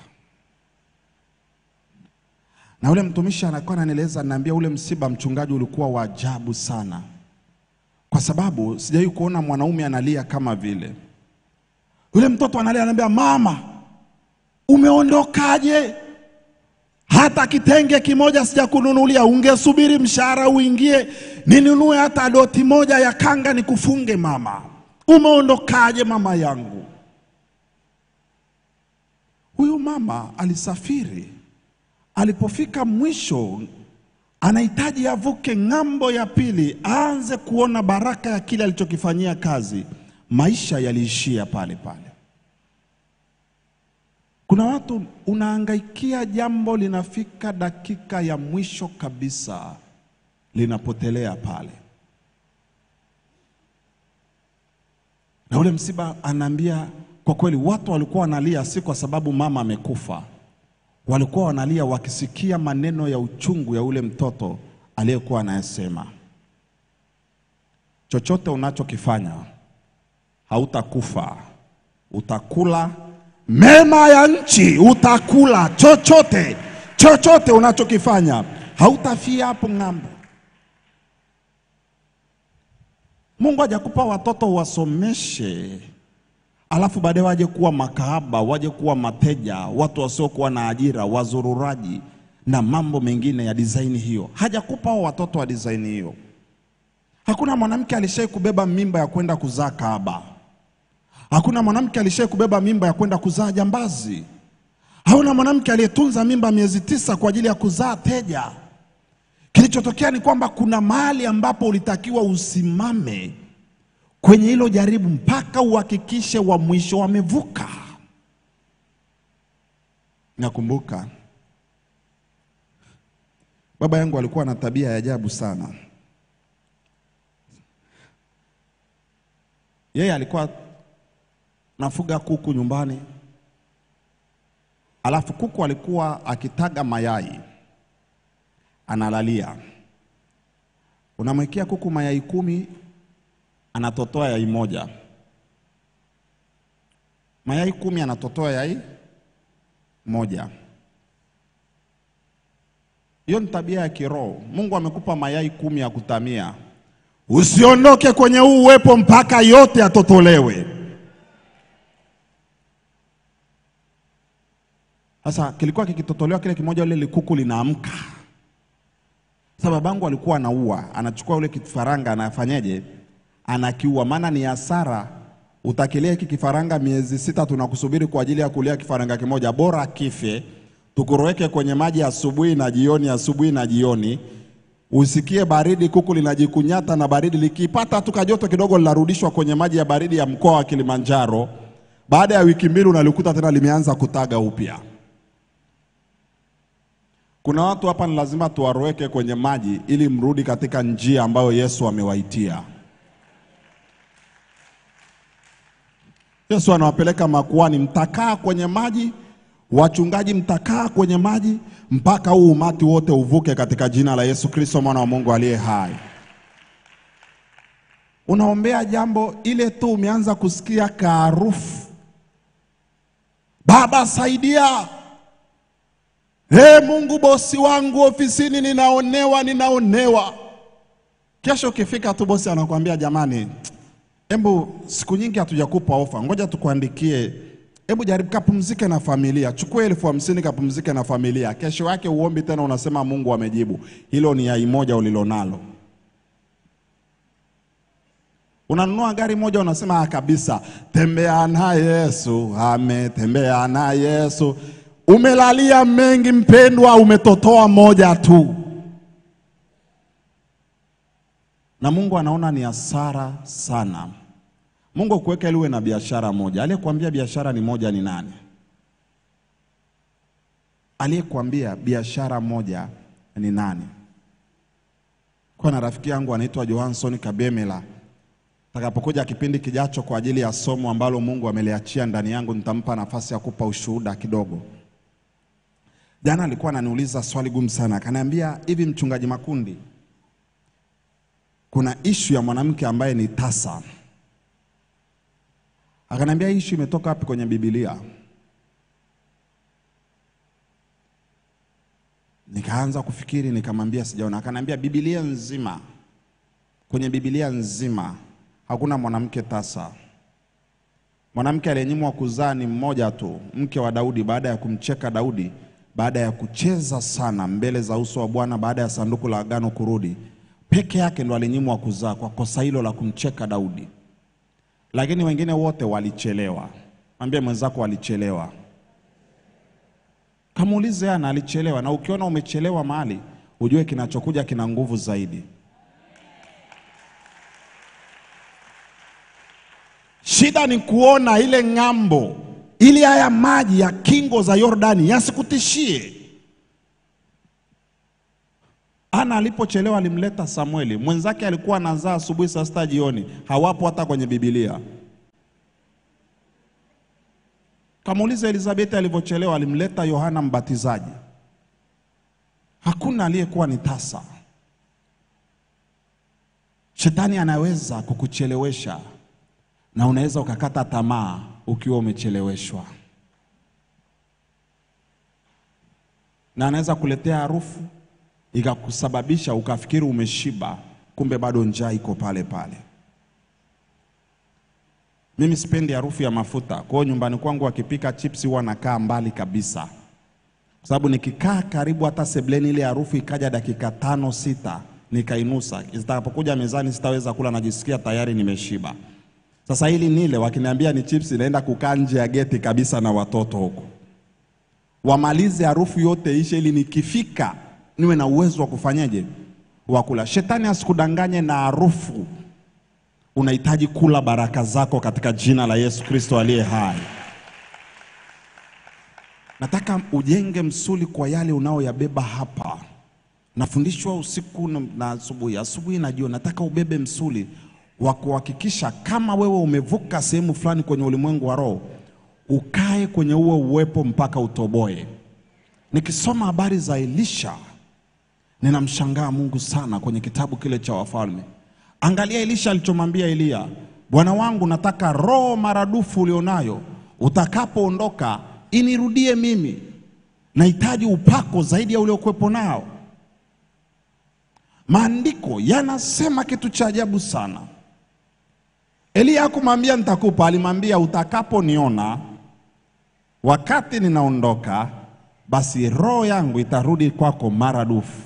na yule mtumishi anakuwa ananieleza, ananiambia ule msiba mchungaji ulikuwa wa ajabu sana, kwa sababu sijawahi kuona mwanaume analia kama vile. Yule mtoto analia, ananiambia mama, umeondokaje? hata kitenge kimoja sijakununulia, ungesubiri mshahara uingie ninunue hata doti moja ya kanga nikufunge. Mama, umeondokaje mama yangu? Huyu mama alisafiri, alipofika mwisho anahitaji avuke ng'ambo ya pili, aanze kuona baraka ya kile alichokifanyia kazi. Maisha yaliishia pale pale. Kuna watu unahangaikia jambo, linafika dakika ya mwisho kabisa, linapotelea pale. Na ule msiba, anaambia kwa kweli, watu walikuwa wanalia si kwa sababu mama amekufa, walikuwa wanalia wakisikia maneno ya uchungu ya ule mtoto aliyekuwa anayesema, chochote unachokifanya hautakufa, utakula mema ya nchi, utakula chochote chochote unachokifanya, hautafia hapo ng'ambo. Mungu hajakupa watoto wasomeshe, alafu baadaye waje kuwa makahaba, waje kuwa mateja, watu wasiokuwa na ajira, wazururaji na mambo mengine ya dizaini hiyo. Hajakupa hao watoto wa dizaini hiyo. Hakuna mwanamke alishai kubeba mimba ya kwenda kuzaa kahaba. Hakuna mwanamke alishai kubeba mimba ya kwenda kuzaa jambazi. Hakuna mwanamke aliyetunza mimba miezi tisa kwa ajili ya kuzaa teja. Kilichotokea ni kwamba kuna mahali ambapo ulitakiwa usimame kwenye hilo jaribu mpaka uhakikishe wa mwisho wamevuka. Nakumbuka baba yangu alikuwa na tabia ya ajabu sana. Yeye alikuwa nafuga kuku nyumbani, alafu kuku alikuwa akitaga mayai analalia. Unamwekea kuku mayai kumi, anatotoa yai moja. Mayai kumi anatotoa yai moja. Hiyo ni tabia ya kiroho. Mungu amekupa mayai kumi ya kutamia, usiondoke kwenye huu uwepo mpaka yote yatotolewe. Sasa kilikuwa kikitotolewa kile kimoja, ile likuku linaamka. Sasa babangu alikuwa anaua, anachukua ule kifaranga, anafanyeje? Anakiua, maana ni hasara. Utakilia hiki kifaranga miezi sita, tunakusubiri kwa ajili ya kulia kifaranga kimoja, bora kife, tukuroweke kwenye maji asubuhi na jioni, asubuhi na jioni, usikie baridi, kuku linajikunyata na baridi, likipata tu kajoto kidogo, linarudishwa kwenye maji ya baridi ya mkoa wa Kilimanjaro. Baada ya wiki mbili unalikuta tena limeanza kutaga upya. Kuna watu hapa ni lazima tuwaroweke kwenye maji ili mrudi katika njia ambayo Yesu amewaitia. Yesu anawapeleka makuani, mtakaa kwenye maji, wachungaji mtakaa kwenye maji mpaka huu umati wote uvuke katika jina la Yesu Kristo mwana wa Mungu aliye hai. Unaombea jambo ile tu umeanza kusikia kaarufu, Baba saidia Ee Mungu, bosi wangu ofisini ninaonewa, ninaonewa. Kesho ukifika tu bosi anakuambia jamani, hebu siku nyingi hatujakupa ofa, ngoja tukuandikie, hebu jaribu kapumzike na familia, chukua elfu hamsini kapumzike na familia. Kesho yake uombi tena, unasema Mungu amejibu. Hilo ni yai moja ulilonalo. Unanunua gari moja, unasema ah, kabisa, tembea na Yesu, ametembea na Yesu. Umelalia mengi mpendwa, umetotoa moja tu, na Mungu anaona ni hasara sana. Mungu akuweka ili uwe na biashara moja. Aliyekuambia biashara ni moja ni nani? Aliyekuambia biashara moja ni nani? Kwa na rafiki yangu anaitwa Johansson Kabemela. Takapokuja kipindi kijacho kwa ajili ya somo ambalo Mungu ameliachia ndani yangu, nitampa nafasi ya kupa ushuhuda kidogo. Jana alikuwa ananiuliza swali gumu sana, akaniambia hivi, mchungaji Makundi, kuna ishu ya mwanamke ambaye ni tasa, Akaniambia hii issue imetoka wapi kwenye Biblia? Nikaanza kufikiri, nikamwambia sijaona. Akaniambia Biblia nzima, kwenye Biblia nzima hakuna mwanamke tasa. Mwanamke aliyenyimwa kuzaa ni mmoja tu, mke wa Daudi, baada ya kumcheka Daudi, baada ya kucheza sana mbele za uso wa Bwana, baada ya sanduku la agano kurudi, peke yake ndo alinyimwa kuzaa kwa kosa hilo la kumcheka Daudi, lakini wengine wote walichelewa. Mwambie mwenzako walichelewa. Kamuulize ana alichelewa, na ukiona umechelewa mahali, ujue kinachokuja kina nguvu zaidi. Shida ni kuona ile ng'ambo, ili haya maji ya kingo za Yordani yasikutishie. Ana alipochelewa alimleta Samueli, mwenzake alikuwa anazaa asubuhi saa sita jioni, hawapo hata kwenye Biblia. Kamuuliza Elizabeti alivyochelewa, alimleta Yohana Mbatizaji. Hakuna aliyekuwa ni tasa. Shetani anaweza kukuchelewesha na unaweza ukakata tamaa ukiwa umecheleweshwa, na anaweza kuletea harufu ikakusababisha ukafikiri umeshiba, kumbe bado njaa iko pale pale. Mimi sipendi harufu ya mafuta, kwa hiyo nyumbani kwangu wakipika chipsi huwa nakaa mbali kabisa, kwa sababu nikikaa karibu hata sebleni, ile harufu ikaja dakika tano sita, nikainusa, zitakapokuja mezani sitaweza kula, najisikia tayari nimeshiba. Sasa hili nile, wakiniambia ni chips, naenda kukaa nje ya geti kabisa na watoto huko, wamalize harufu yote ishe, ili nikifika niwe na uwezo wa kufanyaje, wa kula. Shetani asikudanganye na harufu. Unahitaji kula baraka zako katika jina la Yesu Kristo aliye hai. Nataka ujenge msuli kwa yale unaoyabeba hapa. Nafundishwa usiku na- na asubuhi, asubuhi na jioni. Nataka ubebe msuli wa kuhakikisha kama wewe umevuka sehemu fulani kwenye ulimwengu wa roho, ukae kwenye huo uwepo mpaka utoboe. Nikisoma habari za Elisha ninamshangaa Mungu sana kwenye kitabu kile cha Wafalme. Angalia Elisha alichomwambia Eliya, bwana wangu, nataka roho maradufu ulionayo utakapoondoka inirudie mimi, nahitaji upako zaidi ya uliokuwepo nao. Maandiko yanasema kitu cha ajabu sana. Eliya hakumwambia nitakupa, alimwambia utakaponiona wakati ninaondoka, basi roho yangu itarudi kwako maradufu.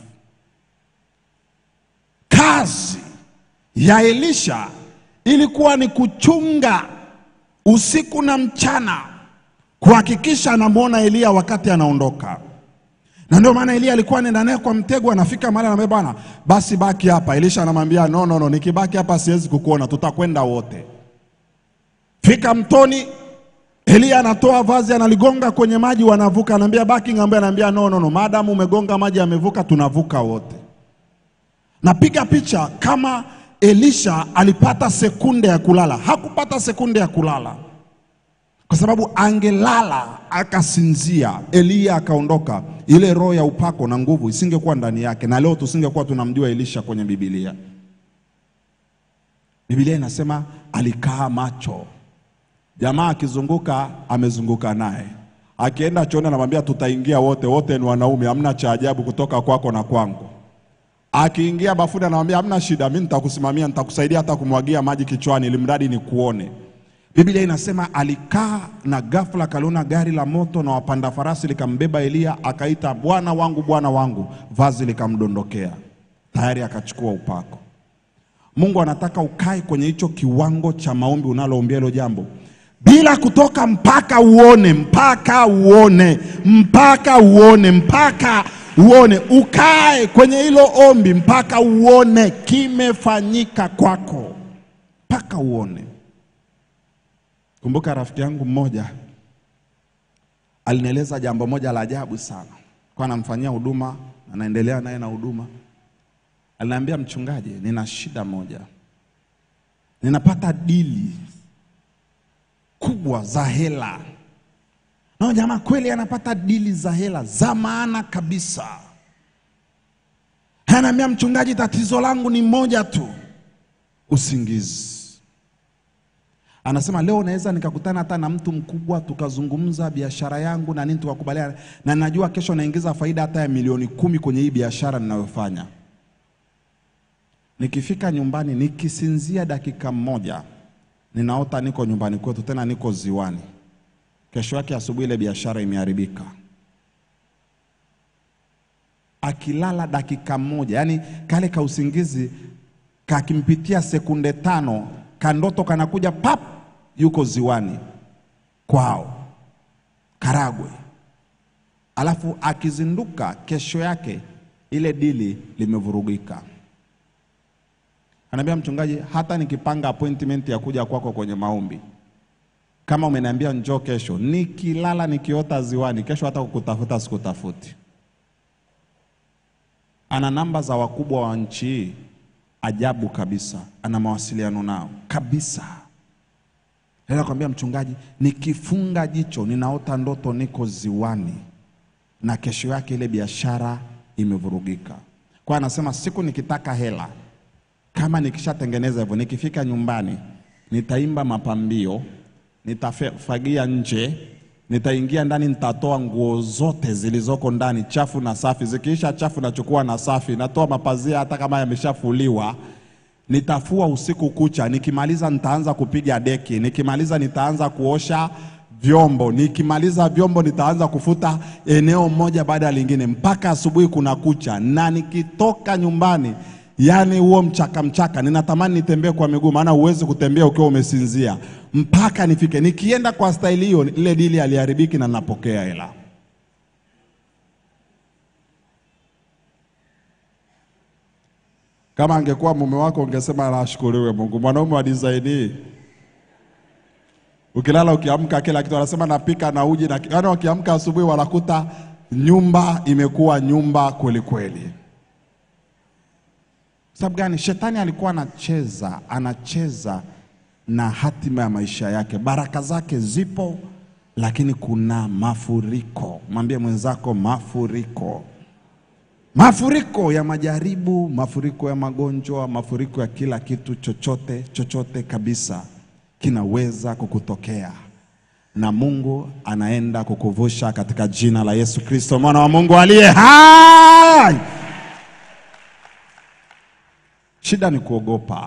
Kazi ya Elisha ilikuwa ni kuchunga usiku na mchana, kuhakikisha anamwona Eliya wakati anaondoka. Na ndio maana Eliya alikuwa anaenda naye kwa mtego, anafika mahali anamwambia bwana, basi baki hapa. Elisha anamwambia no, no, no, nikibaki hapa siwezi kukuona, tutakwenda wote. Fika mtoni, Eliya anatoa vazi analigonga kwenye maji, wanavuka. Anaambia baki ng'ambo, anaambia no, no, no, maadamu umegonga maji yamevuka, tunavuka wote. Napiga picha kama Elisha alipata sekunde ya kulala. Hakupata sekunde ya kulala kwa sababu angelala akasinzia, Eliya akaondoka, ile roho ya upako na nguvu isingekuwa ndani yake, na leo tusingekuwa tunamjua Elisha kwenye Biblia. Biblia inasema alikaa macho. Jamaa akizunguka amezunguka naye, akienda chooni anamwambia tutaingia wote, wote ni wanaume, hamna cha ajabu kutoka kwako na kwangu. Akiingia bafuni anamwambia hamna shida, mimi nitakusimamia, nitakusaidia hata kumwagia maji kichwani, ili mradi nikuone. Biblia inasema alikaa na ghafla akaliona gari la moto na wapanda farasi likambeba Eliya, akaita bwana wangu, bwana wangu, vazi likamdondokea, tayari akachukua upako. Mungu anataka ukae kwenye hicho kiwango cha maombi unaloombea hilo jambo bila kutoka mpaka uone, mpaka uone, mpaka uone, mpaka uone. Ukae kwenye hilo ombi mpaka uone kimefanyika kwako, mpaka uone. Kumbuka rafiki yangu mmoja alinieleza jambo moja la ajabu sana, kwa anamfanyia huduma, anaendelea naye na huduma. Aliniambia, mchungaji, nina shida moja, ninapata dili kubwa za hela. Na jamaa kweli anapata dili za hela za maana kabisa. Anaambia, mchungaji, tatizo langu ni moja tu, usingizi. Anasema leo naweza nikakutana hata na mtu mkubwa tukazungumza biashara yangu na nini tukakubaliana, na najua kesho naingiza faida hata ya milioni kumi kwenye hii biashara ninayofanya. Nikifika nyumbani nikisinzia dakika moja, ninaota niko nyumbani kwetu, tena niko ziwani. Kesho yake asubuhi ile biashara imeharibika. Akilala dakika moja, yani kale ka usingizi kakimpitia sekunde tano, kandoto kanakuja pap, yuko ziwani kwao Karagwe. Alafu akizinduka kesho yake ile dili limevurugika. Anaambia mchungaji, hata nikipanga appointment ya kuja kwako kwenye maombi, kama umeniambia njoo kesho, nikilala nikiota ziwani, kesho hata kukutafuta sikutafuti. Ana namba za wakubwa wa nchi hii, ajabu kabisa, ana mawasiliano nao kabisa. Naweza kwambia mchungaji, nikifunga jicho ninaota ndoto niko ziwani na kesho yake ile biashara imevurugika. Kwa anasema siku nikitaka hela, kama nikishatengeneza hivyo, nikifika nyumbani nitaimba mapambio, nitafagia nje, nitaingia ndani, nitatoa nguo zote zilizoko ndani, chafu na safi. Zikiisha chafu nachukua na safi, natoa mapazia hata kama yameshafuliwa nitafua usiku kucha. Nikimaliza nitaanza kupiga deki, nikimaliza nitaanza kuosha vyombo, nikimaliza vyombo nitaanza kufuta eneo moja baada ya lingine mpaka asubuhi kuna kucha, na nikitoka nyumbani, yani huo mchaka mchaka, ninatamani nitembee kwa miguu, maana huwezi kutembea ukiwa umesinzia, mpaka nifike. Nikienda kwa staili hiyo, ile dili aliharibiki na napokea hela. Kama angekuwa mume wako ungesema nashukuriwe Mungu. Mwanaume wa design hii, ukilala ukiamka, kila kitu anasema napika na uji na yaani, wakiamka asubuhi wanakuta nyumba imekuwa nyumba kweli kweli. Sababu gani? Shetani alikuwa anacheza anacheza na hatima ya maisha yake. Baraka zake zipo, lakini kuna mafuriko. Mwambie mwenzako mafuriko mafuriko ya majaribu, mafuriko ya magonjwa, mafuriko ya kila kitu, chochote chochote kabisa kinaweza kukutokea, na Mungu anaenda kukuvusha katika jina la Yesu Kristo, mwana wa Mungu aliye hai. Shida ni kuogopa,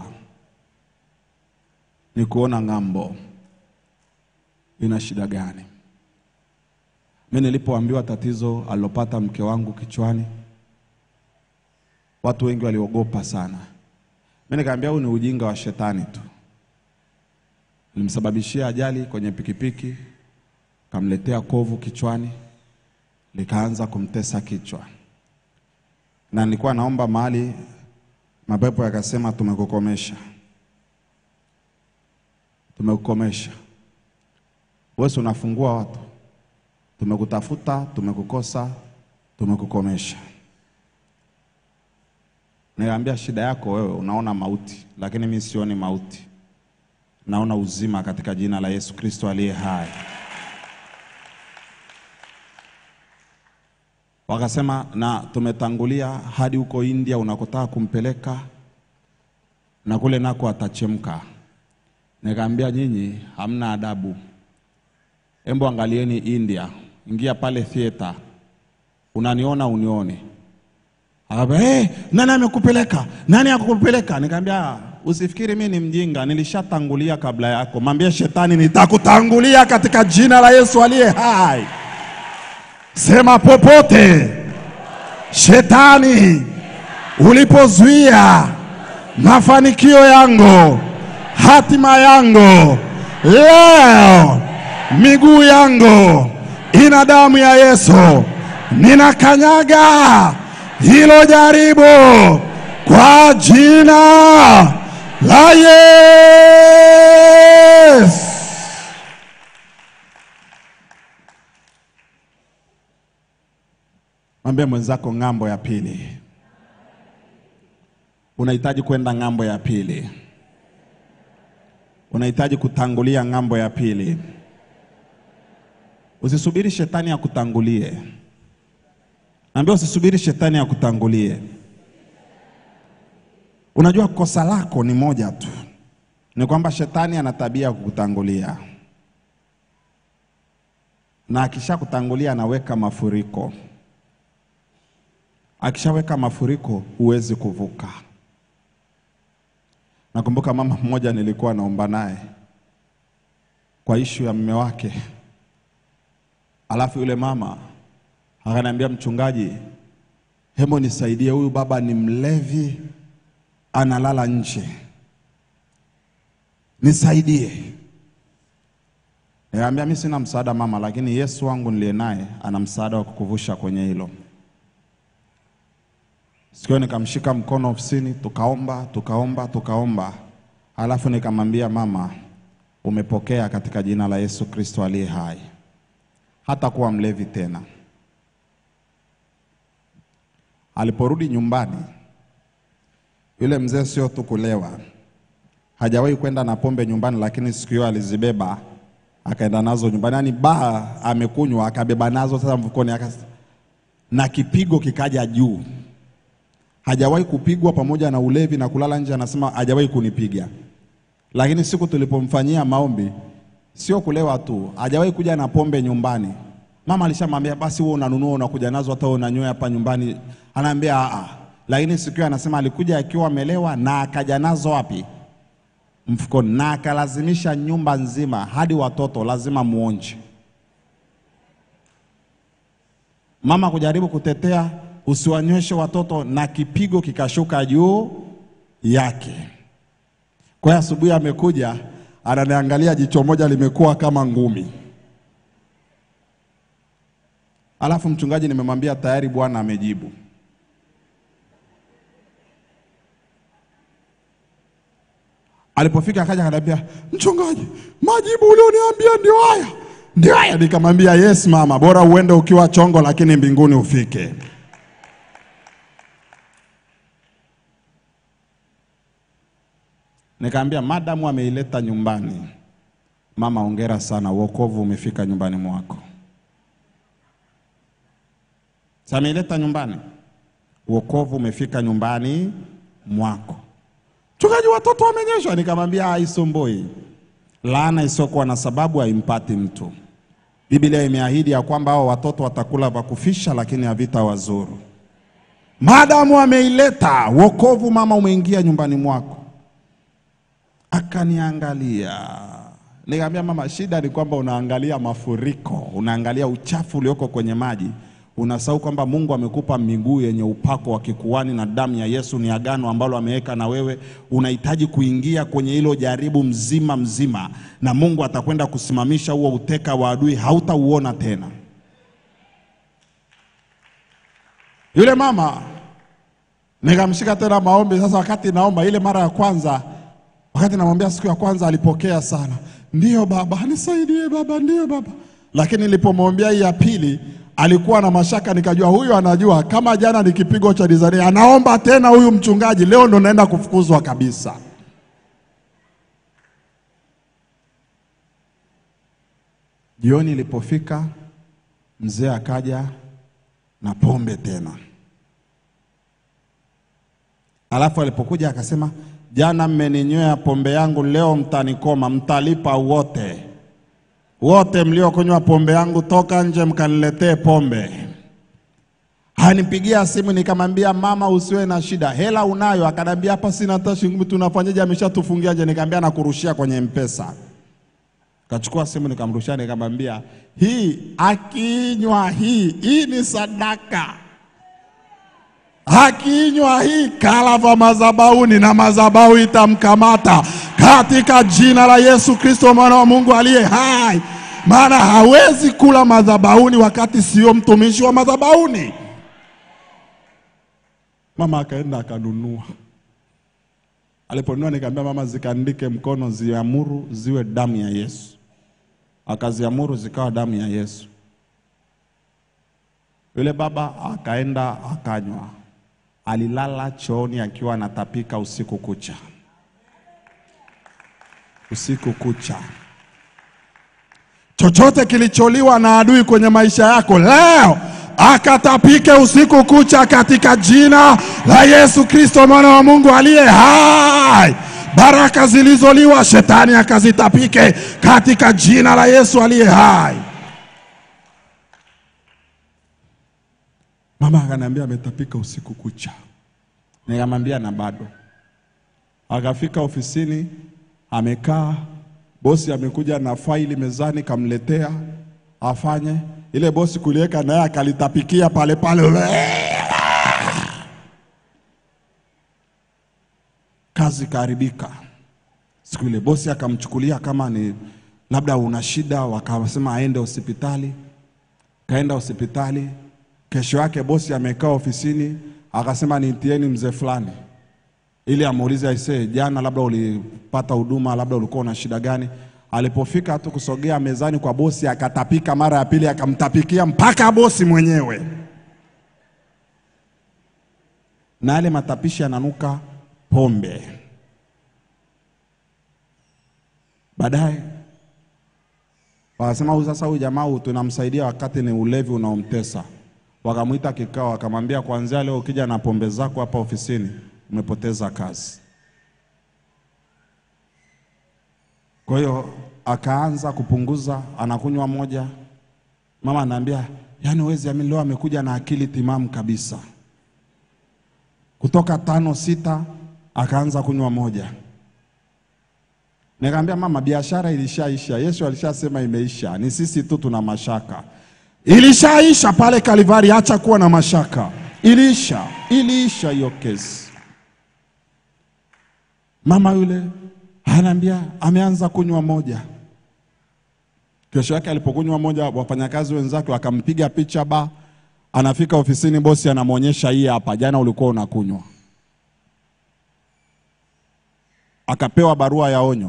ni kuona ng'ambo. Ina shida gani? Mimi nilipoambiwa tatizo alilopata mke wangu kichwani Watu wengi waliogopa sana. Mimi nikamwambia huu ni ujinga wa shetani tu. Nilimsababishia ajali kwenye pikipiki, kamletea kovu kichwani, likaanza kumtesa kichwa, na nilikuwa naomba mahali, mapepo yakasema, tumekukomesha, tumekukomesha. Wewe si unafungua watu, tumekutafuta, tumekukosa, tumekukomesha. Niambia shida yako wewe, unaona mauti, lakini mimi sioni mauti, naona uzima katika jina la Yesu Kristo aliye hai. Wakasema na tumetangulia hadi huko India unakotaka kumpeleka, na kule nako atachemka. Nikaambia nyinyi hamna adabu, embo angalieni India, ingia pale theater, unaniona unione Akaba, hey, nani amekupeleka? Nani akukupeleka? Nikamwambia usifikiri mimi ni mjinga, nilishatangulia kabla yako. Mwambie shetani, nitakutangulia katika jina la Yesu aliye hai. Sema popote shetani ulipozuia mafanikio yangu, hatima yangu, leo miguu yangu ina damu ya Yesu, ninakanyaga hilo jaribu kwa jina la Yesu. Mwambie mwenzako ng'ambo ya pili. Unahitaji kwenda ng'ambo ya pili, unahitaji kutangulia ng'ambo ya pili. Usisubiri shetani akutangulie. Naambia usisubiri shetani akutangulie. Unajua kosa lako ni moja tu, ni kwamba shetani ana tabia ya kukutangulia, na akishakutangulia anaweka mafuriko. Akishaweka mafuriko, huwezi kuvuka. Nakumbuka mama mmoja nilikuwa naomba naye kwa ishu ya mume wake, alafu yule mama akaniambia, mchungaji, hebu nisaidie, huyu baba ni mlevi, analala nje, nisaidie. Nikamwambia mimi sina msaada mama, lakini Yesu wangu niliye naye ana msaada wa kukuvusha kwenye hilo. Siku hiyo nikamshika mkono ofisini, tukaomba tukaomba tukaomba, alafu nikamwambia mama, umepokea katika jina la Yesu Kristo aliye hai, hata kuwa mlevi tena. Aliporudi nyumbani, yule mzee sio tu kulewa, hajawahi kwenda na pombe nyumbani, lakini siku hiyo alizibeba akaenda nazo nyumbani, yaani baa amekunywa akabeba nazo sasa mfukoni, akas... na kipigo kikaja juu hajawahi kupigwa pamoja na ulevi na kulala nje, anasema hajawahi kunipiga. Lakini siku tulipomfanyia maombi, sio kulewa tu, hajawahi kuja na pombe nyumbani. Mama alishamwambia basi, wewe unanunua unakuja nazo, hata wewe unanywea hapa nyumbani. Anaambia a lakini siku hiyo anasema alikuja akiwa amelewa na akaja nazo wapi? Mfukoni, na akalazimisha nyumba nzima hadi watoto lazima muonje. Mama kujaribu kutetea usiwanyweshe watoto na kipigo kikashuka juu yake. Kwa hiyo asubuhi amekuja ananiangalia, jicho moja limekuwa kama ngumi. Alafu mchungaji, nimemwambia tayari Bwana amejibu. Alipofika akaja akaniambia, mchungaji, majibu ulioniambia ndio haya, ndio haya. Nikamwambia yes mama, bora uende ukiwa chongo, lakini mbinguni ufike. Nikaambia madamu ameileta nyumbani, mama, ongera sana, wokovu umefika nyumbani mwako. Sasa ameileta nyumbani, wokovu umefika nyumbani mwako. Mchungaji, watoto wamenyeshwa. Nikamwambia haisumbui, laana isiyokuwa na sababu haimpati mtu. Biblia imeahidi ya kwamba hao watoto watakula vya kufisha, lakini havita wazuru. Madamu ameileta wokovu, mama, umeingia nyumbani mwako. Akaniangalia, nikamwambia mama, shida ni kwamba unaangalia mafuriko, unaangalia uchafu ulioko kwenye maji, unasahau kwamba Mungu amekupa miguu yenye upako wa kikuani na damu ya Yesu ni agano ambalo ameweka na wewe. Unahitaji kuingia kwenye hilo jaribu mzima mzima, na Mungu atakwenda kusimamisha huo uteka wa adui, hautauona tena. Yule mama nikamshika tena maombi. Sasa wakati naomba ile mara ya kwanza Wakati namwambia siku ya kwanza alipokea sana, ndiyo baba, nisaidie baba, ndiyo baba. Lakini nilipomwambia hii ya pili alikuwa na mashaka, nikajua huyu anajua kama jana ni kipigo cha dizani, anaomba tena huyu mchungaji, leo ndo naenda kufukuzwa kabisa. Jioni ilipofika, mzee akaja na pombe tena, alafu alipokuja akasema Jana mmeninywea pombe yangu, leo mtanikoma, mtalipa wote. Wote mliokunywa pombe yangu, toka nje mkaniletee pombe. Hanipigia simu, nikamwambia mama, usiwe na shida, hela unayo? Akanambia hapa sina hata shilingi, tunafanyaje? Ameshatufungia nje. Nikamwambia nakurushia kwenye mpesa. Kachukua simu nikamrushia, nikamwambia hii akinywa hii hii ni sadaka akinywa hii kalava madhabahuni na madhabahu itamkamata katika jina la Yesu Kristo mwana wa Mungu aliye hai, maana hawezi kula madhabahuni wakati sio mtumishi wa madhabahuni. Mama akaenda akanunua. Aliponunua nikamwambia mama, zikaandike mkono, ziamuru ziwe damu ya Yesu. Akaziamuru zikawa damu ya Yesu. Yule baba akaenda akanywa alilala chooni akiwa anatapika usiku kucha, usiku kucha. Chochote kilicholiwa na adui kwenye maisha yako leo akatapike usiku kucha katika jina la Yesu Kristo mwana wa Mungu aliye hai. baraka zilizoliwa shetani akazitapike katika jina la Yesu aliye hai. Mama akaniambia ametapika usiku kucha, nikamwambia na bado. Akafika ofisini, amekaa, bosi amekuja na faili mezani, kamletea afanye ile. Bosi kuliweka naye akalitapikia pale pale, kazi kaharibika. Siku ile bosi akamchukulia kama ni labda una shida, wakasema aende hospitali. Kaenda hospitali. Kesho yake bosi amekaa ofisini, akasema niitieni mzee fulani ili amuulize aisee, jana labda ulipata huduma, labda ulikuwa una shida gani? Alipofika tu kusogea mezani kwa bosi, akatapika mara ya pili, akamtapikia mpaka bosi mwenyewe, na yale matapishi yananuka pombe. Baadaye wakasema huyu sasa, huyu jamaa huyu tunamsaidia wakati ni ulevi unaomtesa. Wakamwita kikao, wakamwambia kuanzia leo ukija na pombe zako hapa ofisini umepoteza kazi. Kwa hiyo akaanza kupunguza, anakunywa moja. Mama anaambia yaani, huwezi amini, leo amekuja na akili timamu kabisa. Kutoka tano sita akaanza kunywa moja. Nikamwambia mama, biashara ilishaisha. Yesu alishasema imeisha, ni sisi tu tuna mashaka. Ilishaisha pale Kalivari, acha kuwa na mashaka. Iliisha, iliisha hiyo kesi. Mama yule anaambia ameanza kunywa moja. Kesho yake alipokunywa moja, wafanyakazi wenzake wakampiga picha ba, anafika ofisini, bosi anamwonyesha hii hapa, jana ulikuwa unakunywa. Akapewa barua ya onyo,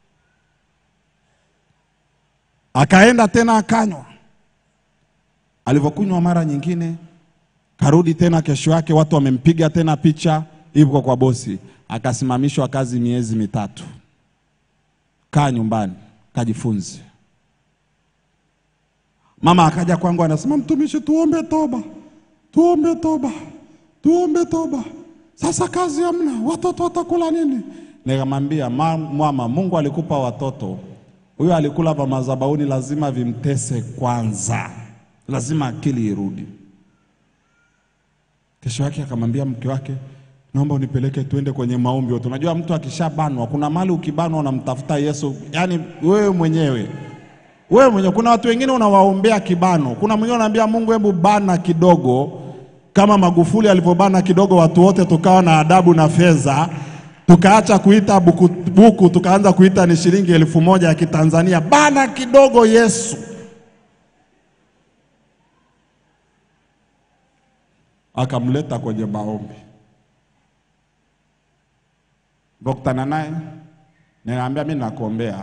akaenda tena akanywa. Alivyokunywa mara nyingine, karudi tena kesho yake, watu wamempiga tena picha, ipo kwa bosi akasimamishwa kazi miezi mitatu. Kaa nyumbani kajifunze. Mama akaja kwangu anasema, mtumishi, tuombe toba, tuombe toba, tuombe toba. Sasa kazi hamna, watoto watakula nini? Nikamwambia mama, Mungu alikupa watoto, huyo alikula pa madhabahuni, lazima vimtese kwanza, lazima akili irudi. Kesho yake akamwambia mke wake naomba unipeleke tuende kwenye maombi yote. Unajua mtu akishabanwa, kuna mali ukibanwa unamtafuta Yesu, yaani wewe mwenyewe wewe mwenyewe. Kuna watu wengine unawaombea kibano, kuna mwingine unaambia Mungu, hebu bana kidogo, kama Magufuli alivyobana kidogo, watu wote tukawa na adabu na fedha, tukaacha kuita buku, buku tukaanza kuita ni shilingi elfu moja ya Kitanzania. Bana kidogo Yesu. Akamleta kwenye maombi Vokutana naye nikamwambia, mimi nakuombea.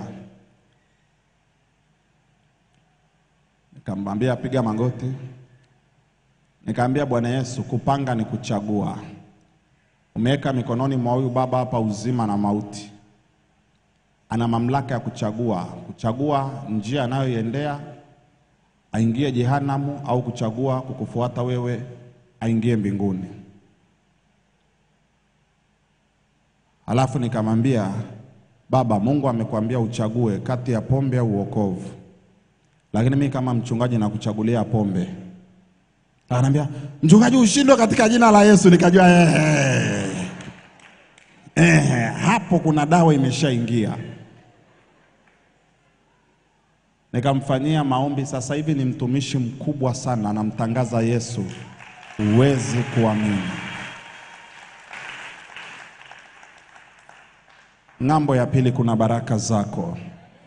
Nikamwambia piga magoti, nikamwambia Bwana Yesu, kupanga ni kuchagua. Umeweka mikononi mwa huyu baba hapa uzima na mauti, ana mamlaka ya kuchagua, kuchagua njia anayoiendea aingie jehanamu, au kuchagua kukufuata wewe aingie mbinguni. Alafu nikamwambia baba, Mungu amekwambia uchague kati ya pombe au uokovu, lakini mimi kama mchungaji nakuchagulia pombe. Ananiambia mchungaji, ushindwe katika jina la Yesu. Nikajua eh, eh, hapo kuna dawa imeshaingia. Nikamfanyia maombi. Sasa hivi ni mtumishi mkubwa sana, anamtangaza Yesu, huwezi kuamini. Ng'ambo ya pili kuna baraka zako,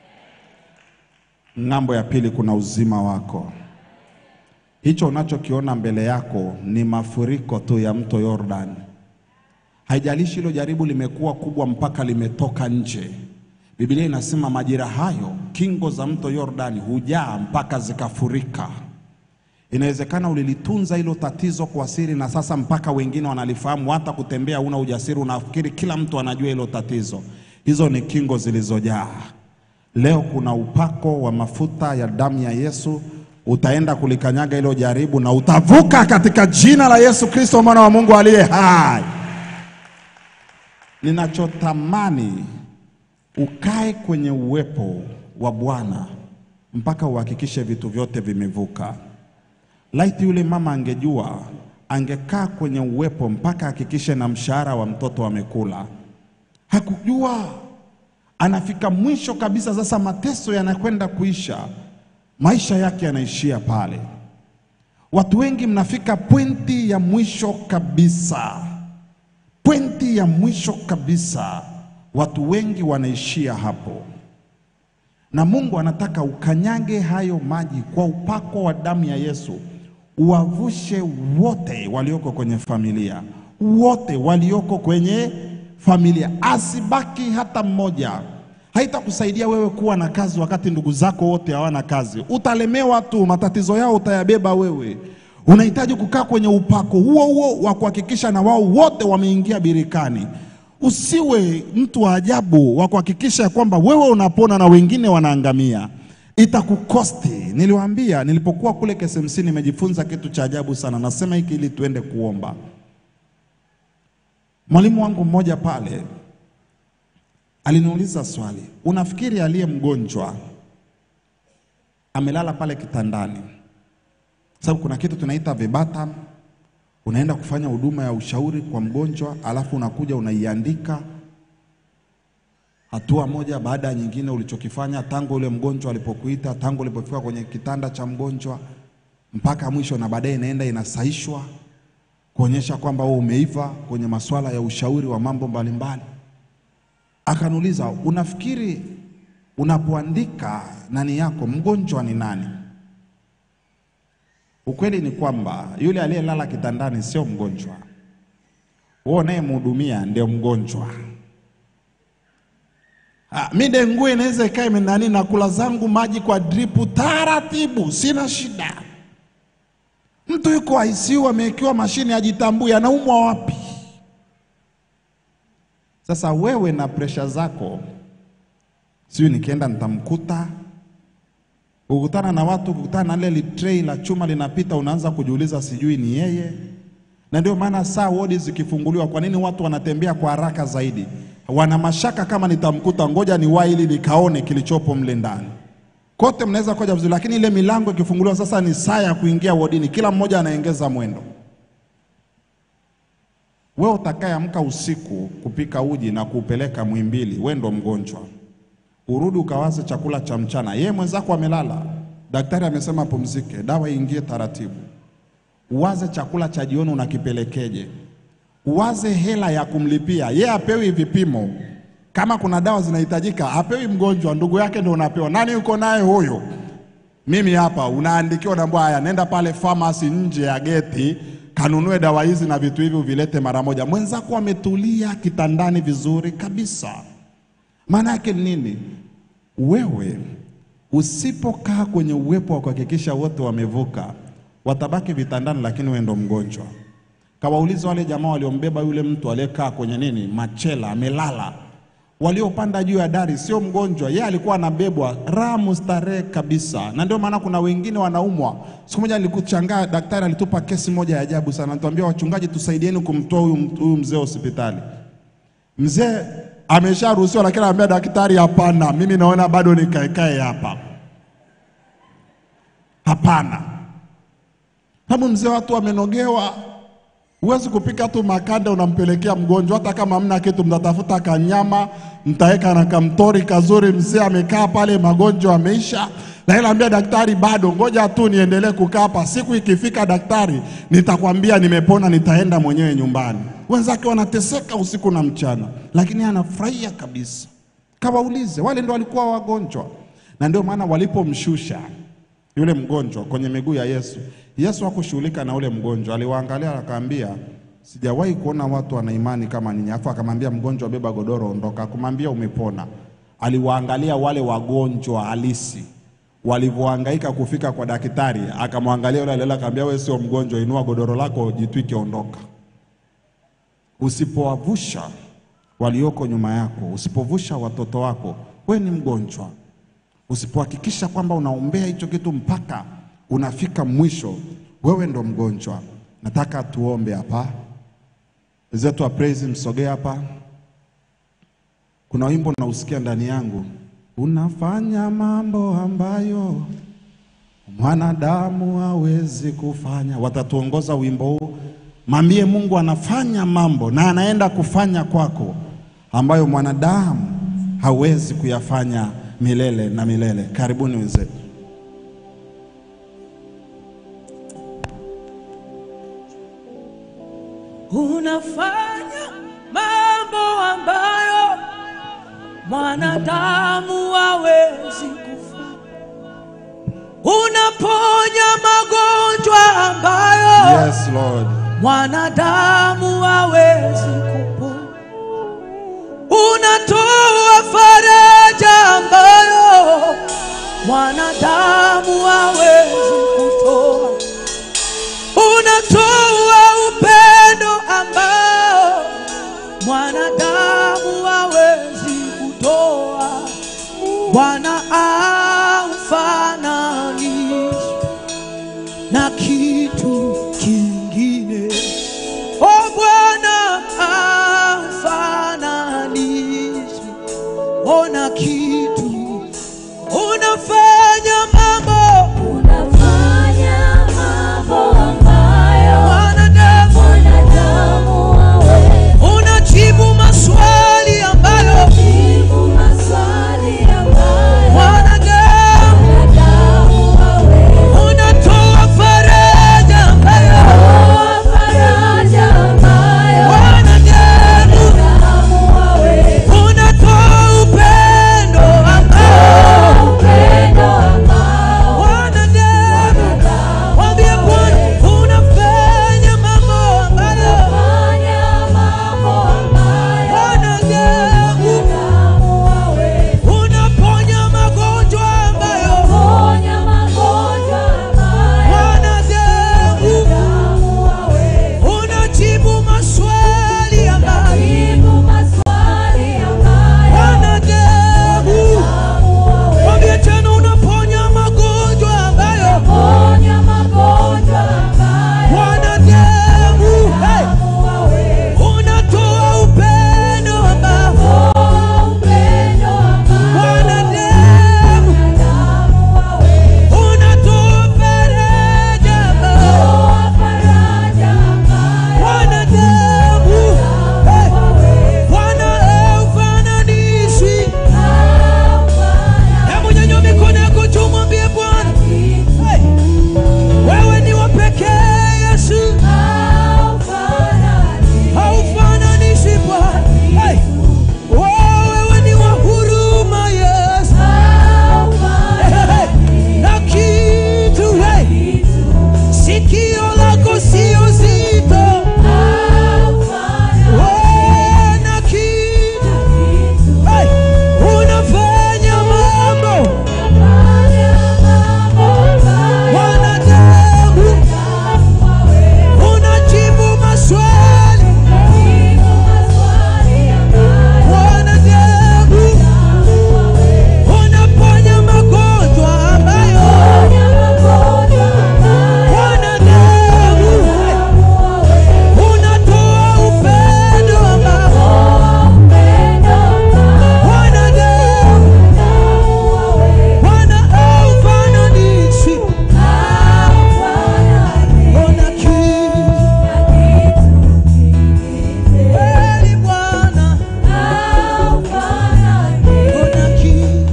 ng'ambo ya pili kuna uzima wako. Hicho unachokiona mbele yako ni mafuriko tu ya mto Yordani. Haijalishi hilo jaribu limekuwa kubwa mpaka limetoka nje. Biblia inasema majira hayo kingo za mto Yordani hujaa mpaka zikafurika. Inawezekana ulilitunza hilo tatizo kwa siri, na sasa mpaka wengine wanalifahamu, hata kutembea una ujasiri, unafikiri kila mtu anajua hilo tatizo. Hizo ni kingo zilizojaa. Leo kuna upako wa mafuta ya damu ya Yesu, utaenda kulikanyaga hilo jaribu na utavuka katika jina la Yesu Kristo, mwana wa Mungu aliye hai. ninachotamani ukae kwenye uwepo wa Bwana mpaka uhakikishe vitu vyote vimevuka. Laiti yule mama angejua, angekaa kwenye uwepo mpaka hakikishe na mshahara wa mtoto amekula. Hakujua, anafika mwisho kabisa. Sasa mateso yanakwenda kuisha, maisha yake yanaishia pale. Watu wengi mnafika pointi ya mwisho kabisa, pointi ya mwisho kabisa, watu wengi wanaishia hapo, na Mungu anataka ukanyage hayo maji kwa upako wa damu ya Yesu, uwavushe wote walioko kwenye familia, wote walioko kwenye familia, asibaki hata mmoja. Haitakusaidia wewe kuwa na kazi wakati ndugu zako wote hawana kazi. Utalemewa tu, matatizo yao utayabeba wewe. Unahitaji kukaa kwenye upako huo huo wa kuhakikisha na wao wote wameingia birikani. Usiwe mtu wa ajabu wa kuhakikisha ya kwamba wewe unapona na wengine wanaangamia. Itakukosti. Niliwaambia nilipokuwa kule KSMC nimejifunza kitu cha ajabu sana. Nasema hiki ili tuende kuomba. Mwalimu wangu mmoja pale aliniuliza swali, unafikiri aliye mgonjwa amelala pale kitandani, sababu kuna kitu tunaita vibata, unaenda kufanya huduma ya ushauri kwa mgonjwa, alafu unakuja unaiandika hatua moja baada ya nyingine, ulichokifanya tangu ule mgonjwa alipokuita, tangu ulipofika kwenye kitanda cha mgonjwa mpaka mwisho, na baadaye inaenda inasaishwa kuonyesha kwamba wewe umeiva kwenye masuala ya ushauri wa mambo mbalimbali. Akaniuliza, unafikiri unapoandika nani yako mgonjwa ni nani? Ukweli ni kwamba yule aliyelala kitandani sio mgonjwa, wewe unayemhudumia ndio mgonjwa. Ah, mi dengue inaweza ikae imenani na kula zangu maji kwa dripu taratibu, sina shida. Mtu yuko ICU amewekewa mashine ajitambui, anaumwa wapi? Sasa wewe na presha zako, sijui nikienda nitamkuta. Ukutana na watu, ukutana na ile tray la chuma linapita, unaanza kujiuliza, sijui ni yeye. Na ndio maana saa wodi zikifunguliwa, kwa nini watu wanatembea kwa haraka zaidi? Wana mashaka kama nitamkuta, ngoja niwahi ili nikaone kilichopo mle ndani. Kote mnaweza koja vizuri, lakini ile milango ikifunguliwa, sasa ni saa ya kuingia wodini, kila mmoja anaongeza mwendo. Wewe utakayeamka usiku kupika uji na kuupeleka Muhimbili, wewe ndo mgonjwa. Urudi ukawaze chakula cha mchana, yeye mwenzako amelala, daktari amesema pumzike, dawa iingie taratibu. Uwaze chakula cha jioni unakipelekeje, uwaze hela ya kumlipia yeye, apewi vipimo. Kama kuna dawa zinahitajika, apewi mgonjwa, ndugu yake ndo unapewa. Nani yuko naye huyo? Mimi hapa, unaandikiwa naambia, haya, nenda pale pharmacy nje ya geti kanunue dawa hizi na vitu hivi uvilete mara moja. Mwenzako ametulia kitandani vizuri kabisa. Maana yake ni nini? Wewe usipokaa kwenye uwepo wa kuhakikisha wote wamevuka, watabaki vitandani, lakini wewe ndo mgonjwa. Kawauliza wale jamaa waliombeba yule mtu aliyekaa kwenye nini, machela, amelala. Waliopanda juu ya dari sio mgonjwa, yeye alikuwa anabebwa raha mustarehe kabisa. Na ndio maana kuna wengine wanaumwa. Siku moja nilikuchangaa, daktari alitupa kesi moja ya ajabu sana, anatuambia wachungaji, tusaidieni kumtoa huyu huyu mzee hospitali. Mzee amesharuhusiwa, lakini anambia daktari, hapana, mimi naona bado nikaekae hapa, hapana. Sababu mzee watu wamenogewa, Huwezi kupika tu makande unampelekea mgonjwa, hata kama hamna kitu, mtatafuta kanyama mtaweka na kamtori kazuri. Mzee amekaa pale, magonjwa ameisha, na ile ambia daktari, bado ngoja tu niendelee kukaa hapa. Siku ikifika daktari, nitakwambia nimepona, nitaenda mwenyewe nyumbani. Wenzake wanateseka usiku na mchana, lakini anafurahia kabisa. Kawaulize, wale ndo walikuwa wagonjwa, na ndio maana walipomshusha yule mgonjwa kwenye miguu ya Yesu, Yesu hakushughulika na ule mgonjwa, aliwaangalia akaambia, sijawahi kuona watu wana imani kama ninyi. Afu akamwambia mgonjwa, beba godoro, ondoka. Akumwambia umepona. Aliwaangalia wale wagonjwa halisi walivyohangaika kufika kwa daktari, akamwangalia yule aliyelala, akamwambia, wewe sio mgonjwa, inua godoro lako, jitwike, ondoka. Usipowavusha walioko nyuma yako, usipovusha watoto wako, we ni mgonjwa. Usipohakikisha kwamba unaombea hicho kitu mpaka unafika mwisho, wewe ndo mgonjwa. Nataka tuombe hapa. Wenzetu wa praise, msogee hapa. Kuna wimbo nausikia ndani yangu, unafanya mambo ambayo mwanadamu hawezi kufanya. Watatuongoza wimbo huu, mwambie Mungu anafanya mambo na anaenda kufanya kwako ambayo mwanadamu hawezi kuyafanya milele na milele. Karibuni wenzetu. unafanya mambo ambayo mwanadamu hawezi kufanya. Unaponya magonjwa ambayo Yes, Lord. mwanadamu hawezi kupona. Unatoa faraja ambayo mwanadamu hawezi kutoa. Unatoa upendo ambao mwanadamu hawezi kutoa. Bwana aufananishi na kitu kingine. O Bwana aufananishi ona kitu unafanya mambo Unafanya mambo ambayo wanadamu mwanadamu hawezi unajibu maswali ambayo jibu, maswali ambayo wanadamu mwanadamu hawezi unatoa faraja ambayo toa faraja ambayo wanadamu mwanadamu hawezi unatoa upendo ambao upendo ambao wanadamu mwanadamu mwambie Bwana unafanya mambo ambayo fanya mambo ambayo wanadamu mwanadamu hawezi unaponya magonjwa ambayo ponya magonjwa ambayo wanadamu mwanadamu hawezi unajibu maswali ambayo jibu, maswali ambayo wanadamu mwanadamu hawezi mwambie tena unaponya magonjwa ambayo ponya magonjwa ambayo wanadamu hey, mwanadamu hawezi unatoa upendo ambao toa upendo ambao wanadamu mwanadamu hawezi unatoa faraja ambao toa faraja ambayo wanadamu hey, hawezi wanaufananishi haufanya hebu nyanyua mikono yako juu mwambie Bwana kitu hey, wewe ni wa pekee Yesu haufanya haufananishi Bwana hey, oh, wewe ni wa huruma Yesu hey, hey, na kitu hey, sikio lako sio zito oh, na kitu hey, unafanya mambo wanadamu unajibu maswali wanadamu unaponya magonjwa ambayo wanadamu unatoa upendo ambao wanadamu wanaufananishi ona kitu kweli Bwana ona kitu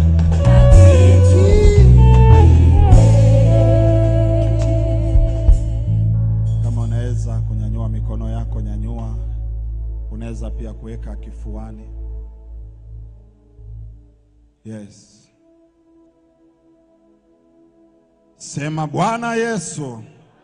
Kama unaweza kunyanyua mikono yako, nyanyua. Unaweza pia kuweka kifuani. Yes. Sema Bwana Yesu,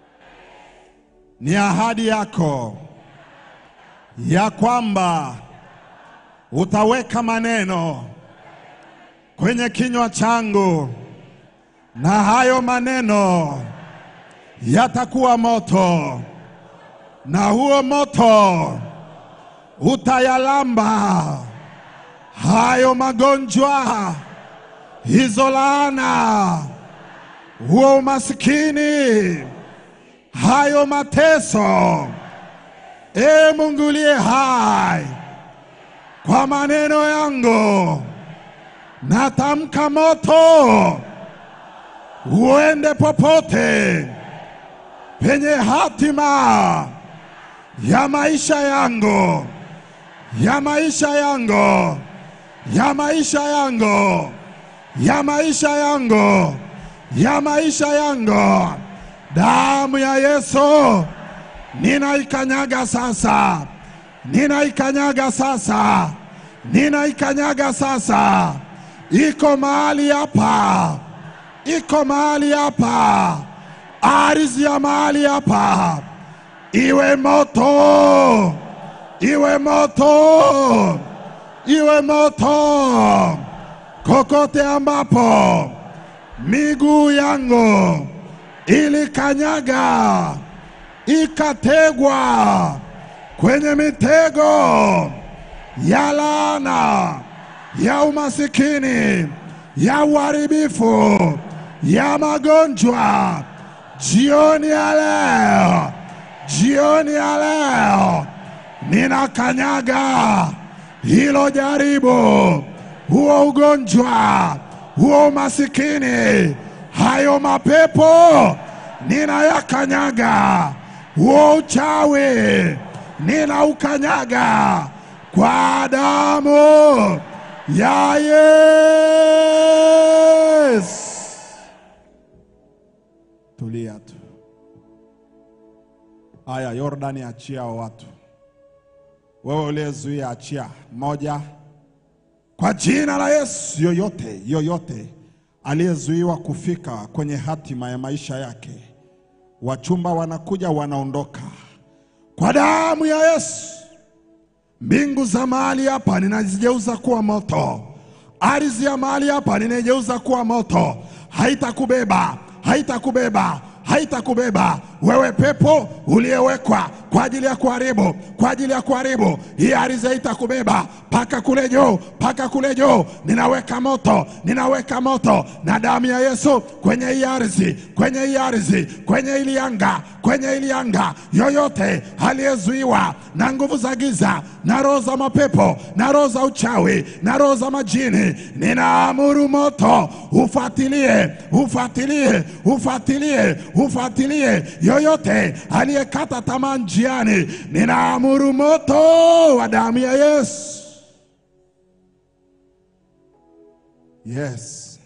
ni ahadi yako ya kwamba utaweka maneno kwenye kinywa changu na hayo maneno yatakuwa moto, na huo moto utayalamba hayo magonjwa, hizo laana, huo umasikini, hayo mateso. E Mungu uliye hai, kwa maneno yangu natamka moto uende popote penye hatima ya maisha yangu, ya maisha yangu, ya maisha yangu, ya maisha yangu, ya maisha yangu. Damu ya Yesu ninaikanyaga sasa, ninaikanyaga sasa, ninaikanyaga sasa. Iko mahali hapa, iko mahali hapa, ardhi ya mahali hapa iwe moto, iwe moto, iwe moto kokote ambapo miguu yangu ilikanyaga ikategwa kwenye mitego ya laana, ya umasikini, ya uharibifu, ya magonjwa, jioni ya leo, jioni ya leo ninakanyaga hilo jaribu, huo ugonjwa, huo umasikini, hayo mapepo ninayakanyaga, huo uchawi ninaukanyaga kwa damu ya Yesu. Tulia tu. Aya, Yordani, achia hao watu. Wewe uliyezuia, achia. Moja, kwa jina la Yesu, yoyote yoyote aliyezuiwa kufika kwenye hatima ya maisha yake, wachumba wanakuja, wanaondoka kwa damu ya Yesu. Mbingu za mahali hapa ninazigeuza kuwa moto, ardhi ya mahali hapa ninaigeuza kuwa moto. Haitakubeba, haitakubeba, haitakubeba wewe, pepo uliyewekwa kwa ajili ya kuharibu, kwa ajili ya kuharibu. Hii ardhi haitakubeba paka kule juu, paka kule juu. Ninaweka moto, ninaweka moto na damu ya Yesu kwenye hii ardhi, kwenye hii ardhi, kwenye hili anga, kwenye hili anga. Yoyote aliyezuiwa na nguvu za giza na roho za mapepo na roho za uchawi na roho za majini, ninaamuru moto ufuatilie, ufuatilie, ufuatilie, ufuatilie yoyote aliyekata tamaa njiani, ninaamuru moto wa damu ya Yesu. Yes,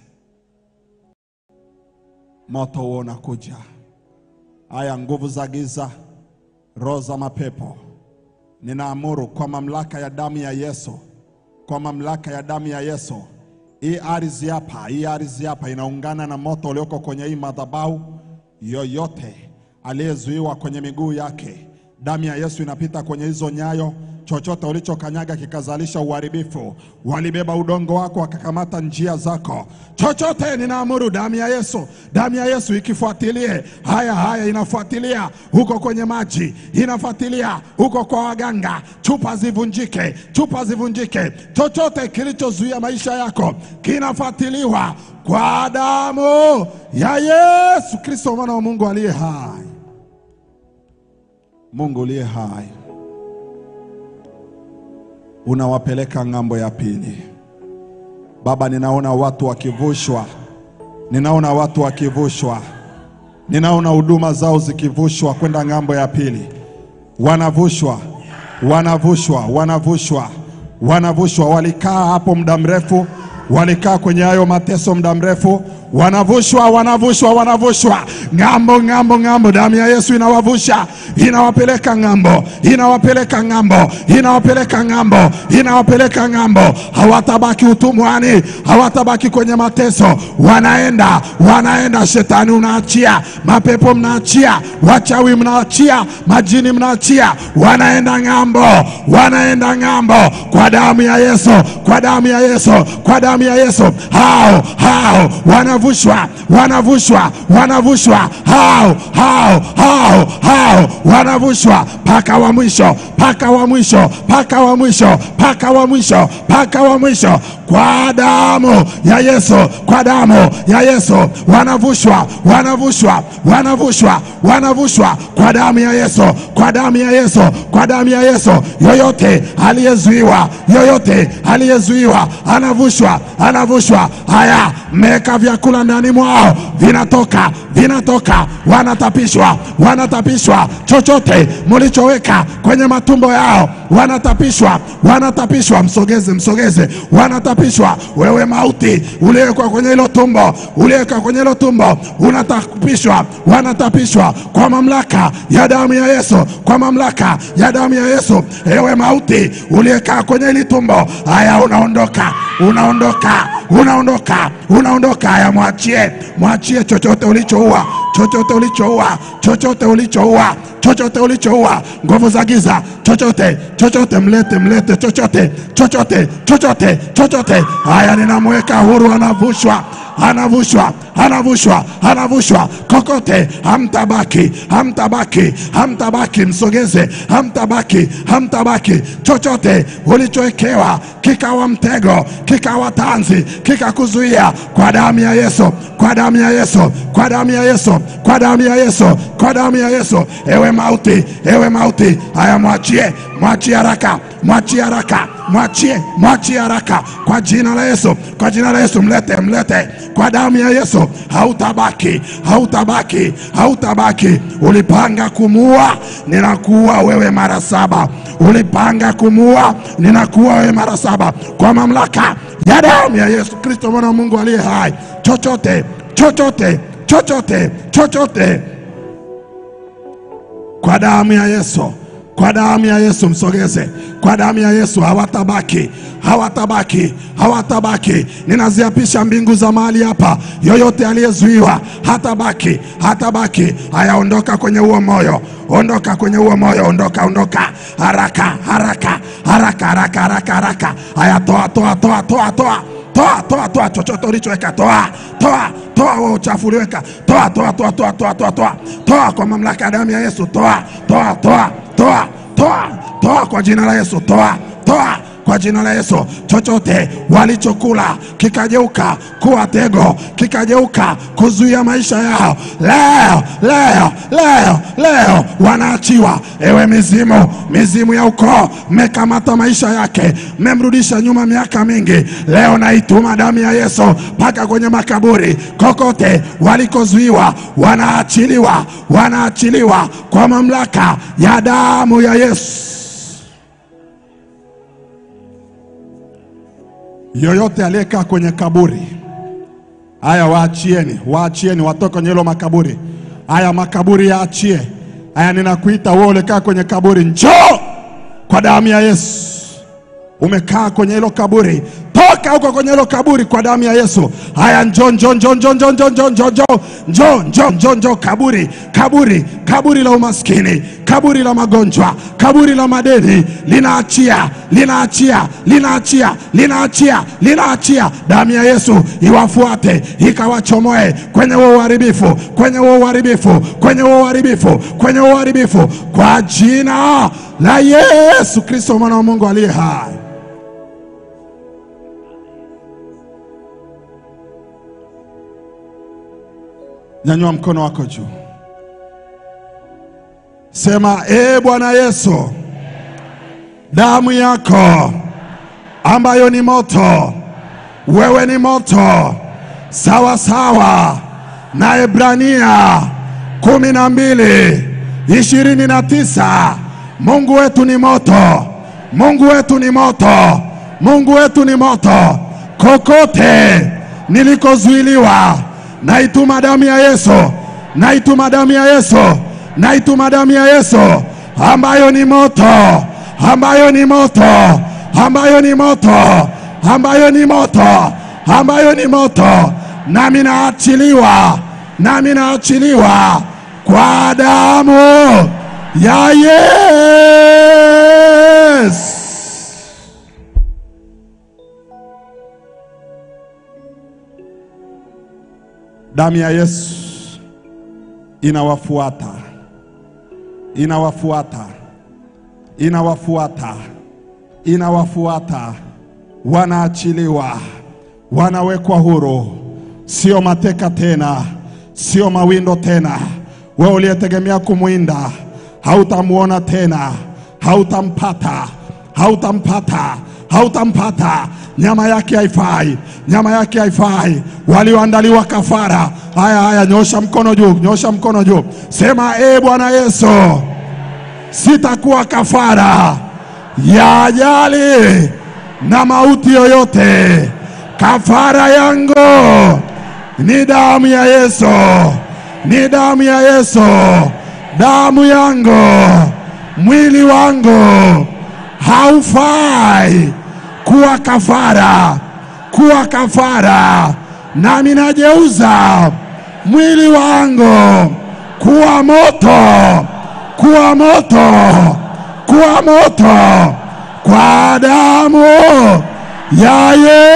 moto huo unakuja. Haya, nguvu za giza, roho za mapepo, ninaamuru kwa mamlaka ya damu ya Yesu, kwa mamlaka ya damu ya Yesu, hii ardhi hapa, hii ardhi hapa inaungana na moto ulioko kwenye hii madhabahu. Yoyote aliyezuiwa kwenye miguu yake, damu ya Yesu inapita kwenye hizo nyayo. Chochote ulichokanyaga kikazalisha uharibifu, walibeba udongo wako wakakamata njia zako, chochote ninaamuru damu ya Yesu, damu ya Yesu ikifuatilie haya haya, inafuatilia huko kwenye maji, inafuatilia huko kwa waganga, chupa zivunjike, chupa zivunjike, chochote kilichozuia maisha yako kinafuatiliwa kwa damu ya Yesu Kristo, mwana wa Mungu aliye hai, Mungu uliye hai unawapeleka ng'ambo ya pili. Baba, ninaona watu wakivushwa, ninaona watu wakivushwa, ninaona huduma zao zikivushwa kwenda ng'ambo ya pili. Wanavushwa, wanavushwa, wanavushwa, wanavushwa. Walikaa hapo muda mrefu, walikaa kwenye hayo mateso muda mrefu, wanavushwa, wanavushwa, wanavushwa ng'ambo, ng'ambo, ng'ambo. Damu ya Yesu inawavusha, inawapeleka ng'ambo, inawapeleka ng'ambo, inawapeleka ng'ambo, inawapeleka ng'ambo. Hawatabaki utumwani, hawatabaki kwenye mateso, wanaenda, wanaenda. Shetani unaachia, mapepo mnaachia, wachawi mnaachia, majini mnaachia, wanaenda ng'ambo, wanaenda ng'ambo kwa damu ya Yesu, kwa damu ya Yesu, kwa damu ya Yesu. Hao hao wanavu wanavushwa, wanavushwa, wanavushwa, hao hao hao hao wanavushwa mpaka wa mwisho, mpaka wa mwisho, mpaka wa mwisho, mpaka wa mwisho, mpaka wa mwisho, kwa damu ya Yesu, kwa damu ya Yesu wanavushwa, wanavushwa, wanavushwa, wanavushwa kwa damu ya Yesu, kwa damu ya Yesu, kwa damu ya Yesu. Yoyote aliyezuiwa, yoyote aliyezuiwa anavushwa, anavushwa. Haya, mmeweka vyakula ndani mwao, vinatoka, vinatoka, wanatapishwa, wanatapishwa. Chochote mlichoweka kwenye matumbo yao, wanatapishwa, wanatapishwa. Msogeze, msogeze, wanatapishwa. Wewe mauti uliwekwa kwenye hilo tumbo, uliwekwa kwenye hilo tumbo, unatapishwa, wanatapishwa kwa mamlaka ya damu ya Yesu, kwa mamlaka ya damu ya Yesu. Ewe mauti uliyekaa kwenye hili tumbo, haya unaondoka, unaondoka, unaondoka, unaondoka. Haya, mwachie, mwachie chochote ulichoua, chochote ulichoua, chochote ulichoua, chochote ulichoua, nguvu za giza, chochote, chochote, mlete, mlete, chochote, chochote, chochote, chochote. Haya, ninamweka huru, anavushwa anavushwa anavushwa anavushwa kokote, hamtabaki hamtabaki hamtabaki, msogeze, hamtabaki hamtabaki. Chochote ulichowekewa kikawa mtego, kikawa tanzi, kikakuzuia, kwa damu ya Yesu, kwa damu ya Yesu, kwa damu ya Yesu, kwa damu ya Yesu, kwa damu ya Yesu. Ewe mauti, ewe mauti, haya mwachie, mwachie haraka, mwachie haraka, mwachie, mwachie haraka, kwa jina la Yesu, kwa jina la Yesu, mlete, mlete, kwa damu ya Yesu. Hautabaki, hautabaki, hautabaki. Ulipanga kumuua, ninakuua wewe mara saba. Ulipanga kumuua, ninakuua wewe mara saba, kwa mamlaka ya damu ya Yesu Kristo, mwana wa Mungu aliye hai. Chochote, chochote, chochote, chochote kwa damu ya Yesu, kwa damu ya Yesu, msogeze kwa damu ya Yesu. Hawatabaki, hawatabaki, hawatabaki. Ninaziapisha mbingu za mahali hapa, yoyote aliyezuiwa hatabaki, hatabaki. Haya, ondoka kwenye huo moyo, ondoka kwenye huo moyo, ondoka, ondoka haraka, haraka, haraka, haraka, haraka, haraka. Haya, toa, toa, toa, toa, toa toa toa toa chochote ulichoweka toa toa toa wewe uchafu uliweka toa toa toa toa toa toa toa toa kwa mamlaka ya damu ya Yesu toa toa toa toa toa toa kwa jina la Yesu toa toa kwa jina la Yesu. Chochote walichokula kikageuka kuwa tego, kikageuka kuzuia maisha yao, leo leo leo leo wanaachiwa. Ewe mizimu, mizimu ya ukoo, mmekamata maisha yake, mmemrudisha nyuma miaka mingi, leo naituma damu ya Yesu mpaka kwenye makaburi, kokote walikozuiwa, wanaachiliwa, wanaachiliwa kwa mamlaka ya damu ya Yesu. yoyote aliyekaa kwenye kaburi, haya waachieni, waachieni watoke kwenye hilo makaburi. Haya makaburi yaachie. Haya, ninakuita wewe ulikaa kwenye kaburi, njoo kwa damu ya Yesu. Umekaa kwenye hilo kaburi, toka huko kwenye hilo kaburi kwa damu ya Yesu. Haya, njoo njoo njoo njoo njoo njoo njoo njoo njoo njoo njoo njoo njoo kaburi kaburi kaburi la umaskini, kaburi la magonjwa, kaburi la madeni, linaachia linaachia linaachia linaachia linaachia. Damu ya Yesu iwafuate ikawachomoe kwenye huo uharibifu, kwenye huo uharibifu, kwenye huo uharibifu, kwenye huo uharibifu, kwa jina la Yesu Kristo mwana wa Mungu aliye hai. Nyanyua mkono wako juu, sema: ee Bwana Yesu, damu yako ambayo ni moto, wewe ni moto, sawa sawa na Ebrania kumi na mbili ishirini na tisa. Mungu wetu ni moto, Mungu wetu ni moto, Mungu wetu ni moto. Kokote nilikozuiliwa naituma damu ya Yesu, naituma damu ya Yesu, naituma damu ya Yesu ambayo ni moto, ambayo ni moto, ambayo ni moto, ambayo ni moto, ambayo ni moto, nami naachiliwa, nami naachiliwa kwa damu ya Yesu. Damu ya Yesu inawafuata, inawafuata, inawafuata, inawafuata, wanaachiliwa, wanawekwa huru, sio mateka tena, sio mawindo tena. Wewe uliyetegemea kumwinda hautamwona tena, hautampata, hautampata, hautampata. Nyama yake haifai, nyama yake haifai. Walioandaliwa kafara. Haya, haya, nyosha mkono juu, nyosha mkono juu, sema e Bwana Yesu, sitakuwa kafara ya ajali na mauti yoyote. Kafara yangu ni damu ya Yesu, ni damu ya Yesu, damu yangu, mwili wangu haufai kuwa kafara, kuwa kafara, nami najeuza mwili wangu kuwa moto, kuwa moto, kuwa moto kwa damu ya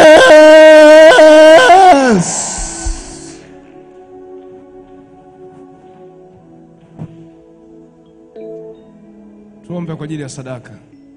Yesu. Tuombe kwa ajili ya sadaka.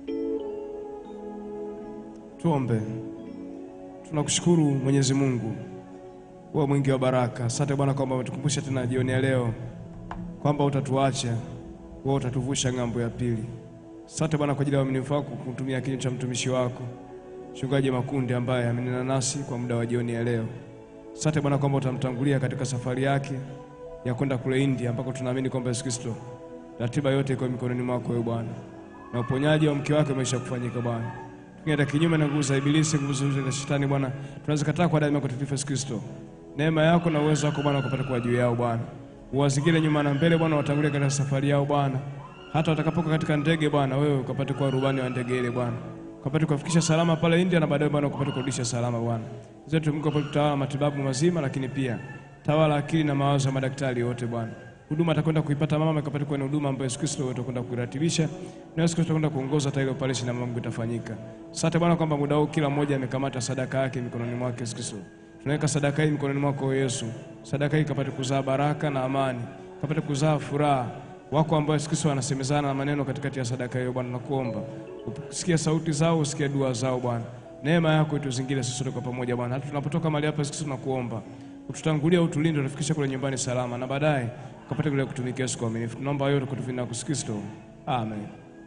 Tuombe. Tunakushukuru Mwenyezi Mungu, wewe mwingi wa baraka. Asante Bwana kwamba umetukumbusha tena jioni ya leo kwamba utatuacha, wewe utatuvusha ng'ambo ya pili. Asante Bwana kwa ajili ya uaminifu wako kutumia kinywa cha mtumishi wako Mchungaji Makundi ambaye amenena nasi kwa muda wa jioni ya leo. Asante Bwana kwamba utamtangulia katika safari yake ya kwenda kule India ambako tunaamini kwamba Yesu Kristo ratiba yote iko mikononi mwako wewe Bwana, na uponyaji wa mke wake umesha kufanyika Bwana. Tukienda kinyume na nguvu za ibilisi, nguvu zote za shetani Bwana, tunazikataa kwa damu yako takatifu Yesu Kristo. Neema yako na uwezo wako Bwana ukapate kuwa juu yao Bwana, uwazingire nyuma na mbele Bwana, watangulie katika safari yao Bwana, hata watakapoka katika ndege Bwana, wewe ukapate kuwa rubani wa ndege ile Bwana, ukapate kuwafikisha salama pale India na baadaye Bwana ukapate kurudisha salama Bwana. Zetu Mungu apate kutawala matibabu mazima, lakini pia tawala akili na mawazo ya madaktari wote Bwana huduma atakwenda kuipata mama ikapata kuwa ni huduma ambayo Yesu Kristo wewe utakwenda kuiratibisha na Yesu Kristo atakwenda kuongoza hata ile operation na mambo itafanyika. Asante Bwana kwamba muda huu kila mmoja amekamata sadaka yake mikononi mwake Yesu Kristo. Tunaweka sadaka hii mikononi mwako Yesu. Sadaka hii ikapate kuzaa baraka na amani, ikapate kuzaa furaha. Wako ambao Yesu Kristo anasemezana na maneno katikati ya sadaka hiyo Bwana, nakuomba usikie sauti zao, usikie dua zao Bwana. Neema yako ituzingire sisi sote kwa pamoja Bwana. Hata tunapotoka mahali hapa Yesu Kristo tunakuomba ututangulia, utulinde, utufikishe kule nyumbani salama na baadaye ukapate kule kutumikia Yesu kwa uaminifu. Tunaomba yote kwa jina la Yesu Kristo. Amen.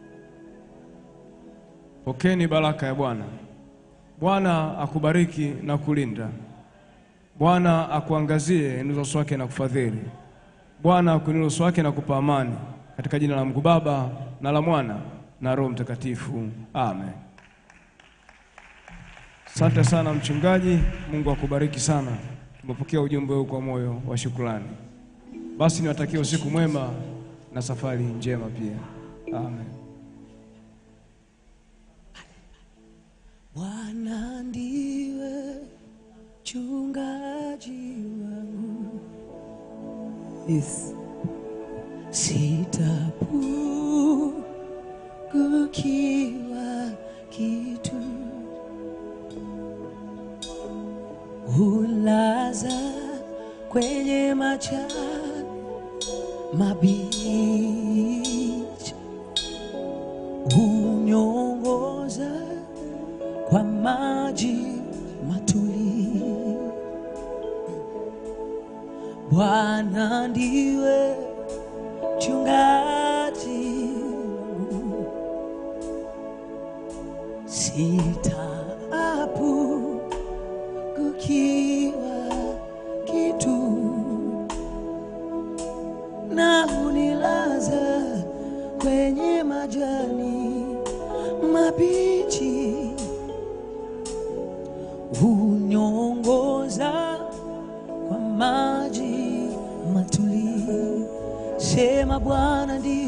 Pokeni baraka ya Bwana. Bwana akubariki na kulinda. Bwana akuangazie nuso uso wake na kufadhili. Bwana akuinulie uso wake na kupa amani. Katika jina la Mungu Baba na la Mwana na Roho Mtakatifu. Amen. Asante sana mchungaji, Mungu akubariki sana. Tumepokea ujumbe huu kwa moyo wa shukrani. Basi niwatakie usiku mwema na safari njema pia. Amen. Bwana ndiwe mchungaji wangu, yes. Sitapungukiwa kitu, hulaza kwenye majani mabichi, hunyongoza kwa maji matulivu. Bwana ndiwe mchungaji wangu, sitapungukiwa kitu, na unilaza kwenye majani mabichi hunyongoza kwa maji matulivu. Sema Bwana ndiye